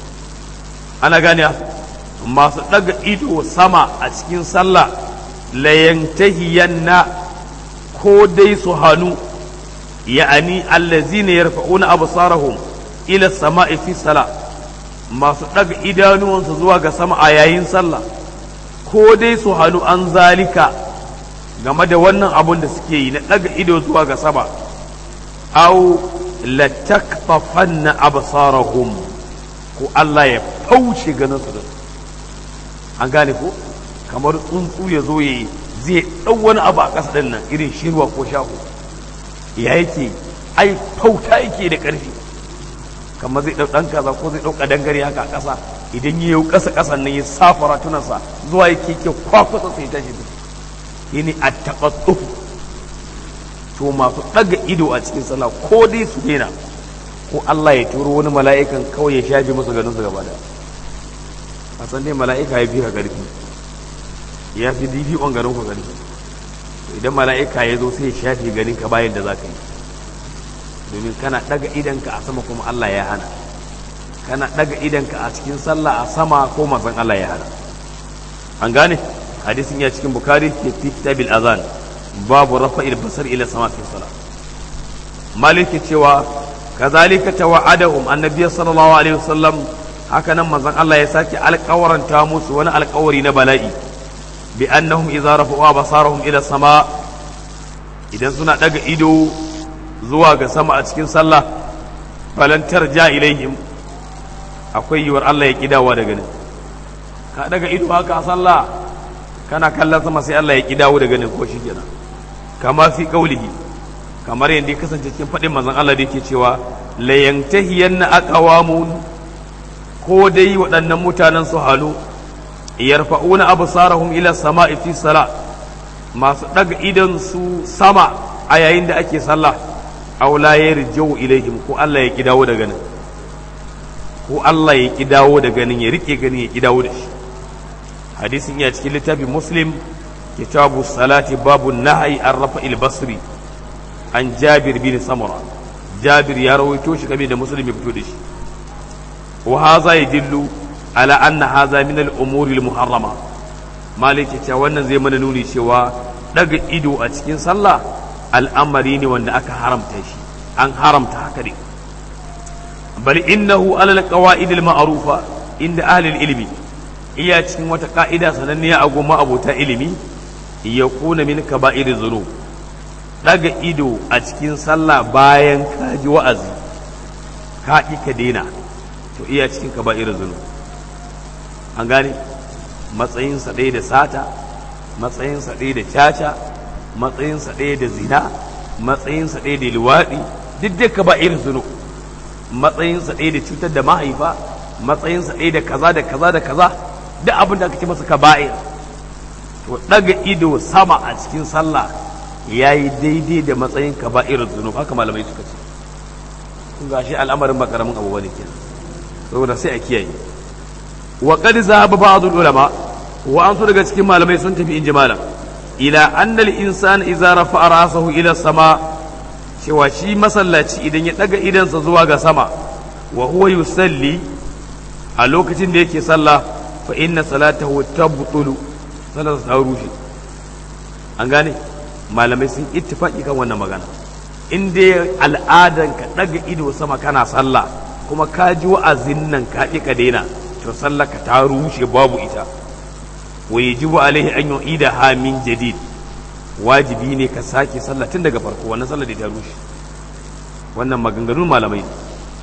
ana gane masu daga ido sama a cikin sallah la yantahiyanna ko dai su hannu ya'ani allazina yarfa'una absarahum ila sama'i fi salah masu ɗaga idanuwansu zuwa ga sama a yayin sallah ko dai su hannu an zalika game da wannan abun da suke yi na ɗaga ido zuwa ga sama au latakfafanna absarahum ko Allah ya fauce ganin su da an gane ko kamar tsuntsu ya zo ya zai ɗau wani abu a ƙasa ɗin nan irin shirwa ko shaho ya yake ai fauta yake da ƙarfi kamar zai ɗau ɗan kaza ko zai ɗau ƙadangare haka a ƙasa idan ya yi ƙasa ƙasan nan ya safara tunansa zuwa yake ke kwakwasa sai tashi da shi ne a taɓaɗɗu to masu ɗaga ido a cikin sallah ko dai su daina ko Allah ya turo wani mala'ikan kawai ya shafe musu ganin su gaba da a san dai mala'ika ya fi ka ƙarfi ya fi difi on ganin ku ƙarfi idan mala'ika ya zo sai ya shafe ganin ka bayan da za ka yi domin kana daga idanka a sama kuma Allah ya hana kana daga idanka a cikin sallah a sama ko manzon Allah ya hana an gane hadisin ya cikin bukari ke fi kitabil azan babu rafa'il basar ila sama fi salat maliki cewa kazalika tawa'adahum annabi sallallahu alaihi wasallam haka nan manzon Allah ya sake alƙawaranta musu wani alƙawari na bala'i bi annahum idza rafa'u basarahum ila sama idan suna daga ido zuwa ga sama a cikin sallah falan tarja ilaihim akwai yiwuwar Allah ya kidawa daga nan ka daga ido haka a sallah kana kallon sama sai Allah ya kidawo daga nan ko shi kenan kama fi qaulihi kamar yadda ya kasance cikin faɗin manzon Allah da yake cewa la yantahiyanna aqwamun ko dai waɗannan mutanen su halu yarfa'una absarahum ila sama'i fi sala masu daga idan su sama a yayin da ake sallah aw la yarji'u ilaihim ko Allah ya kidawo daga nan ko Allah ya kidawo daga nan ya rike ganin ya kidawo da shi hadisin ya cikin littafin muslim kitabu salati babu nahyi an rafa'il basri an jabir bin samura jabir ya rawaito shi game da muslim ya fito da shi wa haza yadillu ala anna haza min al umuri al muharrama malik ya ce wannan zai mana nuni cewa daga ido a cikin sallah al'amari ne wanda aka haramta shi an haramta haka ne bal innahu ala al qawaid al ma'rufa inda ahli al ilmi iya cikin wata ka'ida sananniya a goma abota ilimi ya kuna min kaba'ir zunub daga ido a cikin sallah bayan ka ji wa'azi ka ƙi ka daina to iya cikin kaba'ir zunub an gane matsayinsa ɗaya da sata matsayinsa ɗaya da caca matsayinsa ɗaya da zina matsayinsa ɗaya da luwaɗi duk da kaba'ir zunub matsayinsa ɗaya da cutar da mahaifa matsayinsa ɗaya da kaza da kaza da kaza duk abin da aka ce masa kaba'ir to daga ido sama a cikin sallah ya yi daidai da matsayin kaba'ir zunub haka malamai suka ce kun gashi al'amarin ba karamin abu bane kenan saboda sai a kiyaye wa qad zahaba ba'd ulama wa an daga cikin malamai sun tafi inji malam ila anna al insan idza rafa'a ra'sahu ila sama cewa shi masallaci idan ya daga idansa zuwa ga sama wa huwa yusalli a lokacin da yake sallah fa inna salatahu tabtulu salar ta rushe an gane malamai sun ittifaki kan wannan magana in dai al'adan ka daga ido sama kana sallah kuma ka ji wa'azin nan ka ka daina to sallar ka ta rushe babu ita wa yajibu alaihi an yu'ida ha min jadid wajibi ne ka sake sallah tun daga farko wannan sallar da ta rushe wannan maganganun malamai ne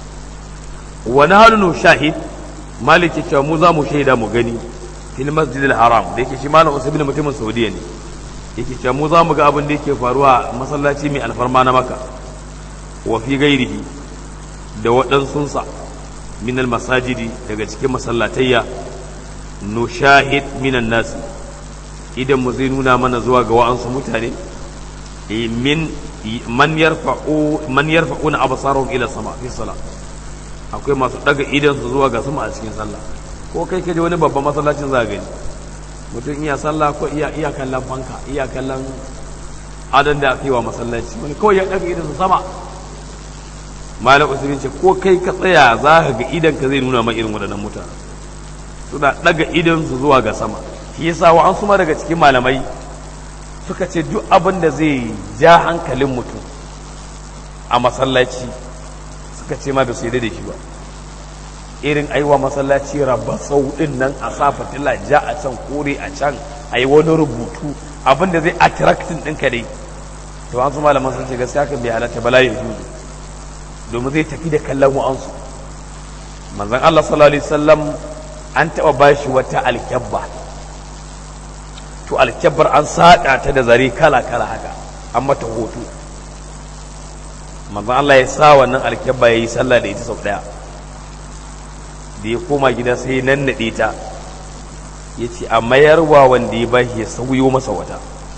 wa nahnu shahid maliki cewa mu za mu shaida mu gani fil masjid haram da yake shi malam usman mutumin saudiya ne yake cewa mu za mu ga abin da yake faruwa a masallaci mai alfarma na maka wa fi gairihi da waɗansunsa min masajidi daga cikin masallatayya nushahid minan nasi idan mu zai nuna mana zuwa ga wa'ansu mutane min man yarfa'u man yarfa'una absarahum ila sama fi salat akwai masu daga idan su zuwa ga sama a cikin sallah ko kai kaje wani babban masallacin za gani mutum iya sallah ko iya iya kallon fanka iya kallon adan da aka yi wa masallaci wani kawai ya daga idan su sama malam usmin ce ko kai ka tsaya za ka ga idan ka zai nuna ma irin waɗannan mutane suna daga idan su zuwa ga sama shi yasa wa an suma daga cikin malamai suka ce duk abin da zai ja hankalin mutum a masallaci suka ce ma da su yi da shi ba irin aiwa masallaci rabba sau din nan a sa fatila ja a can kore a can a yi wani rubutu abin da zai attractin ɗinka dai to an su malaman sun ce gaskiya kan bai halatta bala ya juzu domin zai tafi da kallon wa'ansu manzon Allah sallallahu alaihi wasallam an taɓa bashi wata alkyabba to alkyabbar an saƙa ta da zare kala kala haka an mata hoto manzon Allah ya sa wannan alkyabba ya yi sallah da ita sau ɗaya da ya koma gida sai nan naɗe ta ya ce a mayarwa wanda ya bashi ya sauyo masa wata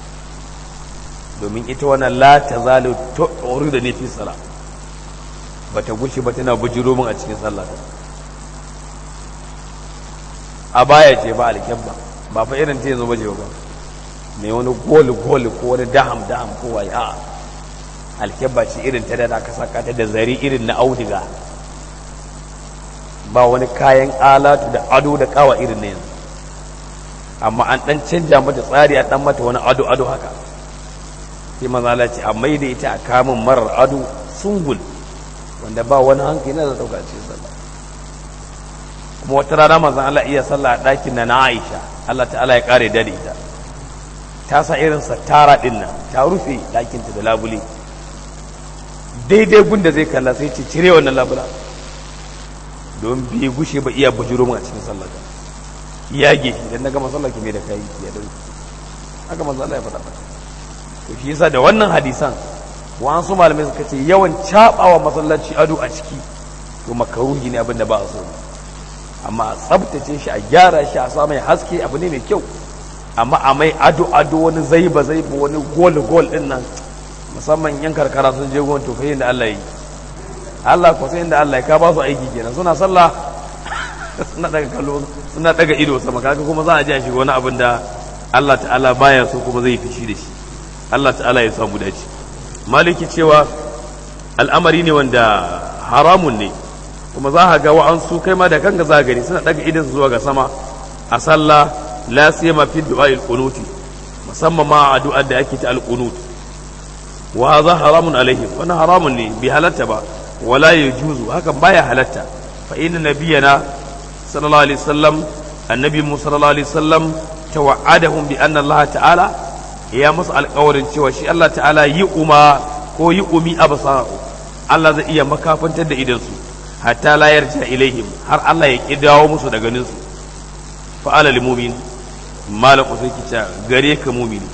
domin ita wannan la ta zalu ta'uru da nufin sala ba ta gushe ba tana bujiro min a cikin sallah a baya ce ba alkyabba ba fa irin ta yanzu baje ba mai wani gol gol ko wani daham daham ko waye a alkyabba ce irin ta da aka saka ta da zari irin na auduga ba wani kayan alatu da ado da kawa irin na yanzu amma an dan canja mata tsari a dan mata wani ado ado haka sai manzo Allah ce amma da ita a kamun marar ado sungul wanda ba wani hankali na da dauka ce sallah kuma wata rana manzo Allah iya sallah a ɗakin na na Aisha Allah ta'ala ya kare da ita ta sa irin satara din nan ta rufe ɗakinta da labule daidai gunda zai kalla sai ce cire wannan labula don bai gushe ba iya bujuro a cikin sallah yage shi dan naga masallar ki mai da kai ya dauki haka manzo Allah ya faɗa to shi yasa da wannan hadisan wasu malamai suka ce yawan cabawa masallaci ado a ciki to makaruhi ne abin da ba a so amma a tsabtace shi a gyara shi a sa mai haske abu ne mai kyau amma a mai ado ado wani zaiba zaiba wani gol gol din nan musamman yan karkara sun je gwan to da Allah yi Allah ko sai inda Allah ya ka ba su aiki kenan suna sallah suna daga kallo suna daga ido sama kaga kuma za a ji shi wani abin da Allah ta'ala baya so kuma zai fishi da shi Allah ta'ala ya samu dace maliki cewa al'amari ne wanda haramun ne kuma za ka ga wa'ansu kai ma da kanka za gani suna daga idan zuwa ga sama a sallah la siyama fi du'a'il qunuti musamman ma a du'ar da ake ta al-qunut wa hadha haramun alaihim wannan haramun ne bi halatta ba wala yajuzu hakan baya halatta fa inna nabiyana sallallahu alaihi wasallam annabi mu sallallahu alaihi wasallam tawa'adahum bi anna Allah ta'ala ya musu alƙawarin cewa shi Allah ta'ala yi uma ko yi umi absara'u Allah zai iya makafantar da idansu hatta la yarja ilaihim har Allah ya ki dawo musu da ganin su fa ala lil mu'min malam usai kica gare ka mu'mini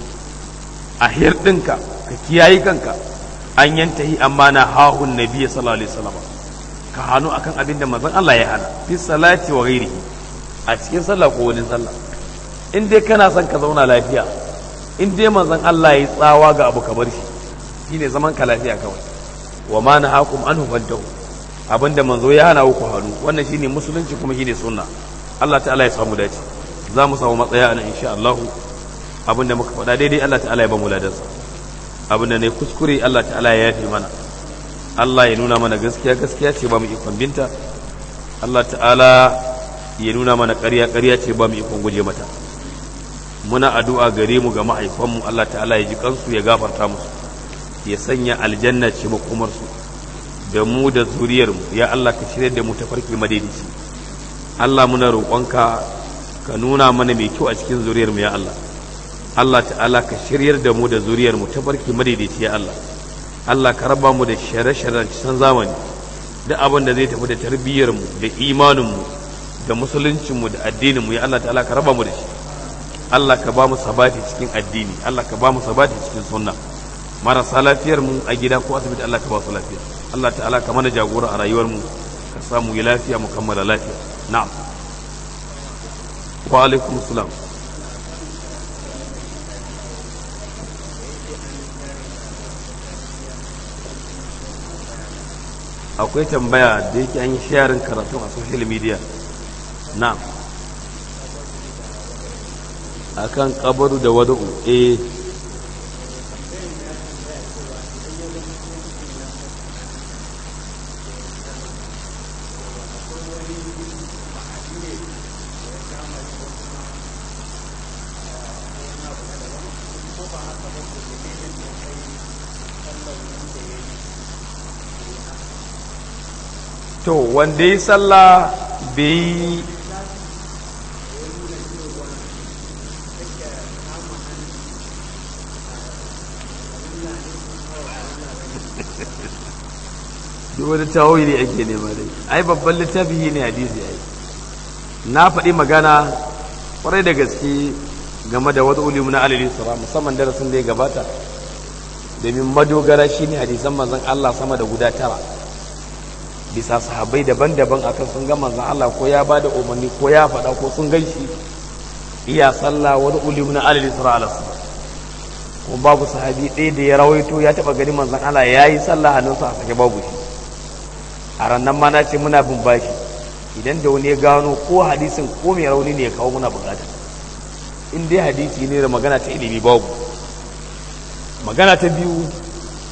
a hirdinka ka kiyaye kanka an yantahi amma na hahun nabiyyi sallallahu alaihi wasallam ka hannu akan abin da manzon Allah ya hana fi salati wa ghairihi a cikin sallah ko wani sallah in dai kana son ka zauna lafiya in dai manzon Allah ya tsawa ga abu kamar shi shine zaman ka lafiya kawai wa ma nahakum anhu fantahu abinda manzo ya hana ku hannu wannan shine musulunci kuma shine sunna Allah ta'ala ya samu dace za mu samu matsaya nan insha Allah abinda muka faɗa daidai Allah ta'ala ya ba mu ladansa abinda ne kuskure Allah ta'ala ya yafe mana Allah ya nuna mana gaskiya gaskiya ce ba mu ikon binta Allah ta'ala ya nuna mana ƙarya ƙarya ce ba mu ikon guje mata muna addu'a gare mu ga mahaifanmu Allah ta'ala ya ji kansu ya gafarta musu ya sanya aljanna ce makomarsu da mu da zuriyarmu ya Allah ka shirya da mu ta farki madaidaici Allah muna roƙonka ka nuna mana mai kyau a cikin zuriyarmu ya Allah Allah ta'ala ka shiryar da mu da zuriyarmu ta farki madaidaici ya Allah Allah ka raba mu da share-sharen cikin zamani da abin da zai tafi da tarbiyyarmu da imaninmu da musuluncinmu da addininmu ya Allah ta'ala ka raba mu da shi Allah ka ba mu sabati cikin addini Allah ka ba mu sabati cikin sunna marasa lafiyar mu a gida ko asibiti Allah ka ba su lafiya Allah ta'ala ka mana jagora a rayuwar mu ka samu yi lafiya mu kammala lafiya na'am wa alaikum salam akwai tambaya da yake an yi sharing karatu a social media na'am akan kabaru da wada'u eh to wanda ya sallah bai duk wani tawili ake nema dai ai babban littafi ne hadisi ai na faɗi magana kwarai da gaske game da wata ulimu na alili sura musamman darasin da ya gabata domin madogara shine hadisan manzon Allah sama da guda tara bisa sahabbai daban-daban akan sun ga manzon Allah ko ya bada umarni ko ya faɗa ko sun gan shi iya sallah wani ulimu na alili sura ala ko babu sahabi ɗaya da ya rawaito ya taɓa gani manzon Allah ya yi sallah hannunsa a sake babu shi a rannan ma na ce muna bin bashi idan da wani ya gano ko hadisin ko mai rauni ne ya kawo muna bukata in dai hadisi ne da magana ta ilimi babu magana ta biyu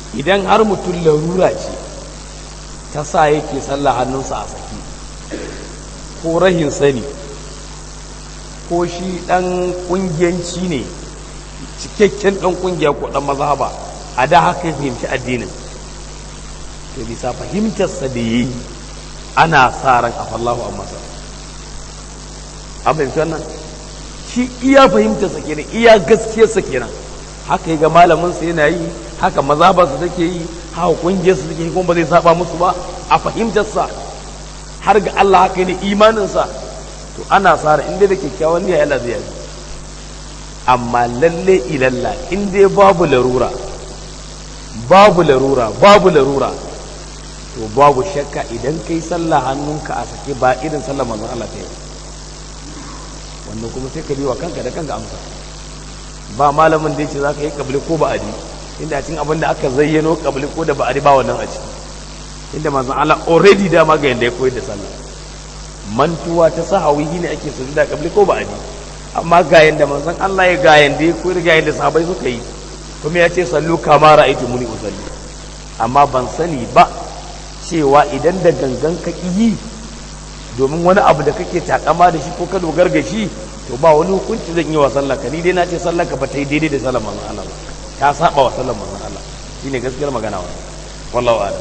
idan har mutum larura ce ta sa yake sallah hannunsa a saki ko rahin sani ko shi ɗan ƙungiyanci ne cikakken ɗan ƙungiya ko ɗan mazhaba a da haka ya fahimci addinin to bisa fahimtarsa da ya yi ana sa ran a fallahu a masa an fahimci wannan shi iya fahimtarsa kenan iya gaskiyarsa kenan haka ga malaminsa yana yi haka mazhabarsa take yi haka ƙungiyarsa take yi kuma ba zai saba musu ba a fahimtarsa har ga Allah haka ne imaninsa to ana tsara inda da kyakkyawan niyya Allah zai yi amma lalle ilalla in dai babu larura babu larura babu larura to babu shakka idan kai sallah hannunka a sake ba irin sallah manzon Allah ta yi wannan kuma sai ka biwa kanka da kanka amsa ba malamin da yace zaka yi kabli ko ba'adi inda a cikin abin da aka zayyano kabli ko da ba'adi ba wannan a ciki inda manzon Allah already dama ga yanda ya koyar da sallah mantuwa ta sahawi ne ake sujuda kabli ko ba'adi amma ga yanda manzon Allah ya ga yanda ya koyar ga yanda sahabbai suka yi kuma ya ce sallu kama ra'aytu muni usalli amma ban sani ba cewa idan da gangan ka yi domin wani abu da kake takama da shi ko ka dogar ga shi to ba wani hukunci zan yi wa sallah ka ni dai na ce sallah ka ba ta yi daidai da sallar manzon Allah ba ta saba wa sallar manzon Allah shine gaskiyar magana wannan wallahu a'lam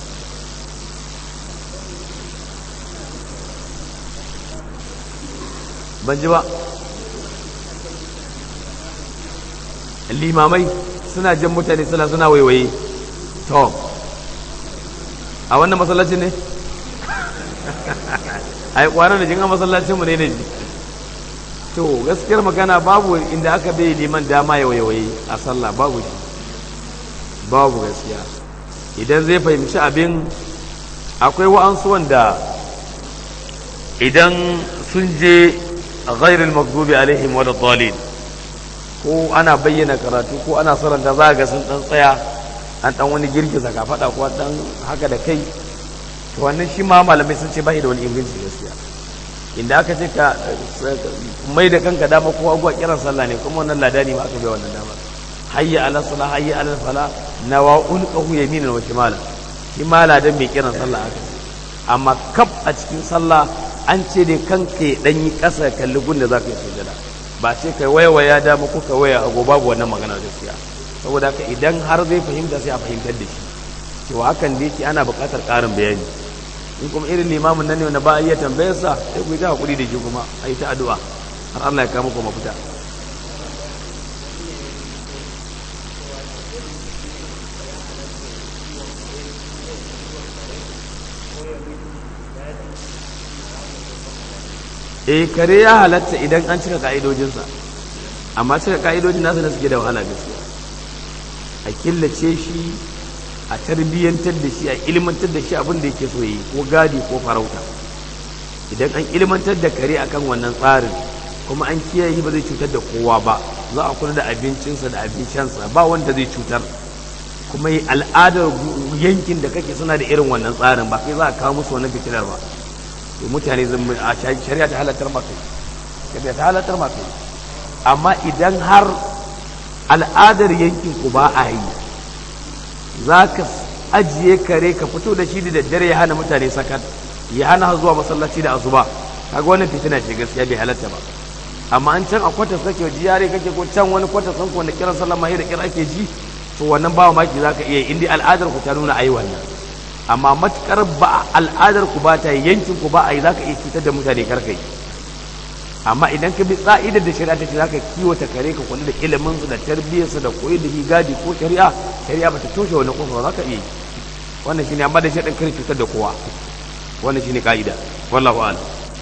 ban ji ba limamai suna jan mutane suna suna waiwaye to a wannan masallacin ne a yi kwanan da jinga masallacinmu ne da ji to gaskiyar magana babu inda aka bai liman dama ya waiwaye a sallah babu shi babu gaskiya idan zai fahimci abin akwai wa'ansu wanda idan sun je ghairul maghdubi alaihim wal dhalin ko ana bayyana karatu ko ana saranta za ga sun dan tsaya an dan wani girgiza ka fada ko dan haka da kai to wannan shi ma malamai sun ce bai da wani inganci gaskiya inda aka ce ka mai da kanka dama ko agwa kiran sallah ne kuma wannan ladani ma aka bai wannan dama hayya ala salah hayya ala fala nawa ulqahu yaminan wa shimala shi ma ladan mai kiran sallah aka amma kaf a cikin sallah an ce dai kanka ya dan yi kasa kalli gunda zaka yi sujada ba ce kai waya dama ko ka waya hago babu wannan magana gaskiya saboda haka idan har zai fahimta sai a fahimtar da shi cewa hakan da yake ana buƙatar ƙarin bayani in kuma irin limamin nan ne wanda ba a iya tambayarsa sai ku yi ta hakuri da shi kuma a yi ta addu'a har Allah ya kama ku mafita eh kare ya halatta idan an cika ka'idojinsa amma cika ka'idojin nasa na suke da wahala gaskiya a killace shi a tarbiyyantar da shi a ilmantar da shi abin da yake so yi ko gadi ko farauta idan an ilmantar da kare akan wannan tsarin kuma an kiyaye ba zai cutar da kowa ba za a kula da abincinsa da abincinsa ba wanda zai cutar kuma yi al'adar yankin da kake suna da irin wannan tsarin ba kai za a kawo musu wannan fitilar ba to mutane a shari'a ta halattar maka shari'a ta halattar maka amma idan har al'adar yankin ku ba a yi za ka ajiye kare ka fito da shi da daddare ya hana mutane sakat ya hana zuwa masallaci da asuba kaga wannan fitina ce gaskiya bai halatta ba amma an can a kwatas kake jiyare kake ko can wani kwatas san ko wanda kiran sallah mai da kira ake ji to wannan ba maki zaka iya inda al'adar ku ta nuna ayi wannan amma matukar ba al'adar ku ba ta yankin ku ba a yi zaka iya cutar da mutane karkai amma idan ka bi tsa'idar da shari'a ta ce zaka kiwata kare ka kula da ilimin su da tarbiyyar su da koyi da gadi ko shari'a shari'a bata toshe wani kofa zaka iya yi wannan shine amma da shaɗin kare cutar da kowa wannan shine ka'ida wallahu a'lam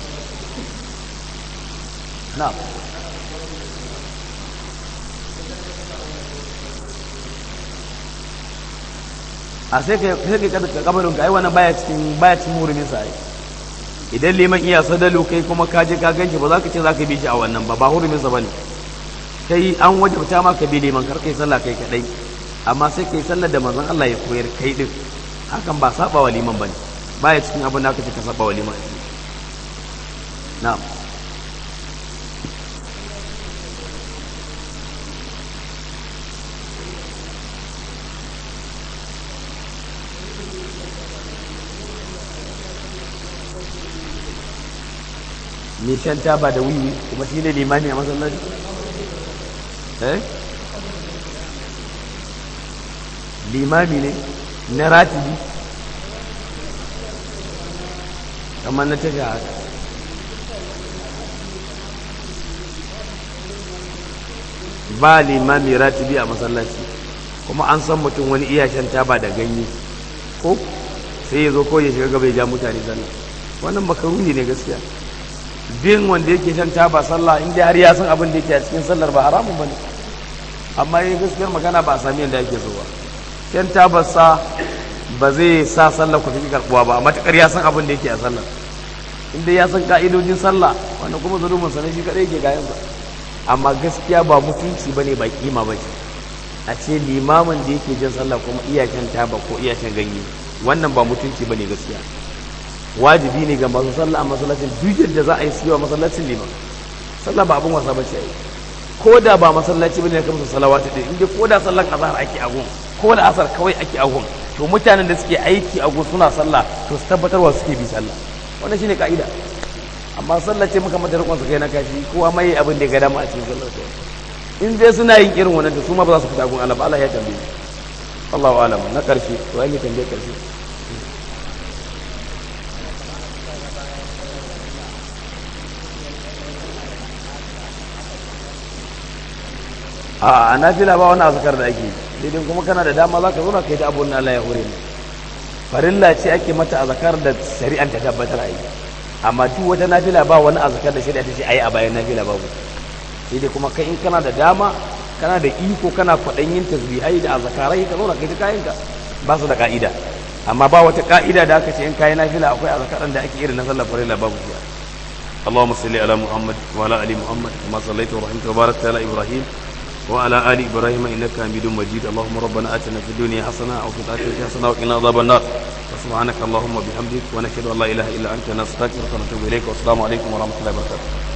na'am a sai ka sai ka kada kabarin ka ai wannan baya cikin baya cikin hurumin sa idan liman iya sadalu kai kuma ka je ka ganshi ba za ka ce za ka bi shi a wannan ba ba hurumin sa bane kai an wajabta ma ka bi liman kar kai sallah kai kadai amma sai kai sallar da manzon Allah ya koyar kai din hakan ba saba wa liman bane baya cikin abin da aka ce ka saba wa liman na'am mai shan taba da wiwi kuma shi ne limami a masallaci eh limami ne na ratibi kamar na tafi haka ba limami ratibi a masallaci kuma an san mutum wani iya shan taba da ganye ko sai ya zo ko ya shiga gaba ya ja mutane sallah wannan makaruni ne gaskiya bin wanda yake shan taba sallah inda har ya san abin da yake a cikin sallar ba haramun bane amma yi gaskiyar magana ba a sami yadda ake so ba shan tabarsa ba zai sa sallar ku tafi karbuwa ba matakar ya san abin da yake a sallar inda ya san ka'idojin sallah wanda kuma zulumin sa ne shi kadai yake gayan sa amma gaskiya ba mutunci bane ba kima ba ce a ce limamin da yake jin sallah kuma iya shan taba ko iya shan ganye wannan ba mutunci bane gaskiya wajibi ne ga masu sallah a masallacin duk yadda za a yi siyo a masallacin liman sallah ba abin wasa ba ce ko da ba masallaci bane ka musu salawatu din inda ko da sallan azhar ake a gun ko da asar kawai ake a gun to mutanen da suke aiki a gun suna sallah to su tabbatarwa suke bi sallah wannan shine ka'ida amma sallah ce muka mata rikon su kai na kashi kowa mai abin da ya ga dama a cikin sallar in dai suna yin irin wannan to su ma ba za su fita gun Allah ba Allah ya tambaye Allahu alam na karshe to ai ne tambaye karshe a nafila ba wani azkar da ake daidai kuma kana da dama za ka zo ka yi ta abun Allah ya hore ne farilla ce ake mata azkar da shari'an ta tabbatar a yi amma duk wata nafila ba wani azkar da shari'a ta ce ayi a bayan nafila babu sai dai kuma kai in kana da dama kana da iko kana kwaɗan yin tasbihai da azkarai ka zo ka yi ta kayanka ba su da ka'ida amma ba wata ka'ida da aka ce in kayi nafila akwai azkaran da ake irin na sallar farilla babu shi اللهم صل على محمد وعلى ال محمد كما صليت ورحمت وباركت على ابراهيم وعلى آل إبراهيم إنك حميد مجيد اللهم ربنا آتنا في الدنيا حسنة وفي الآخرة حسنة وقنا عذاب النار وسبحانك اللهم وبحمدك ونشهد أن لا إله إلا أنت نستغفرك ونتوب إليك والسلام عليكم ورحمة الله وبركاته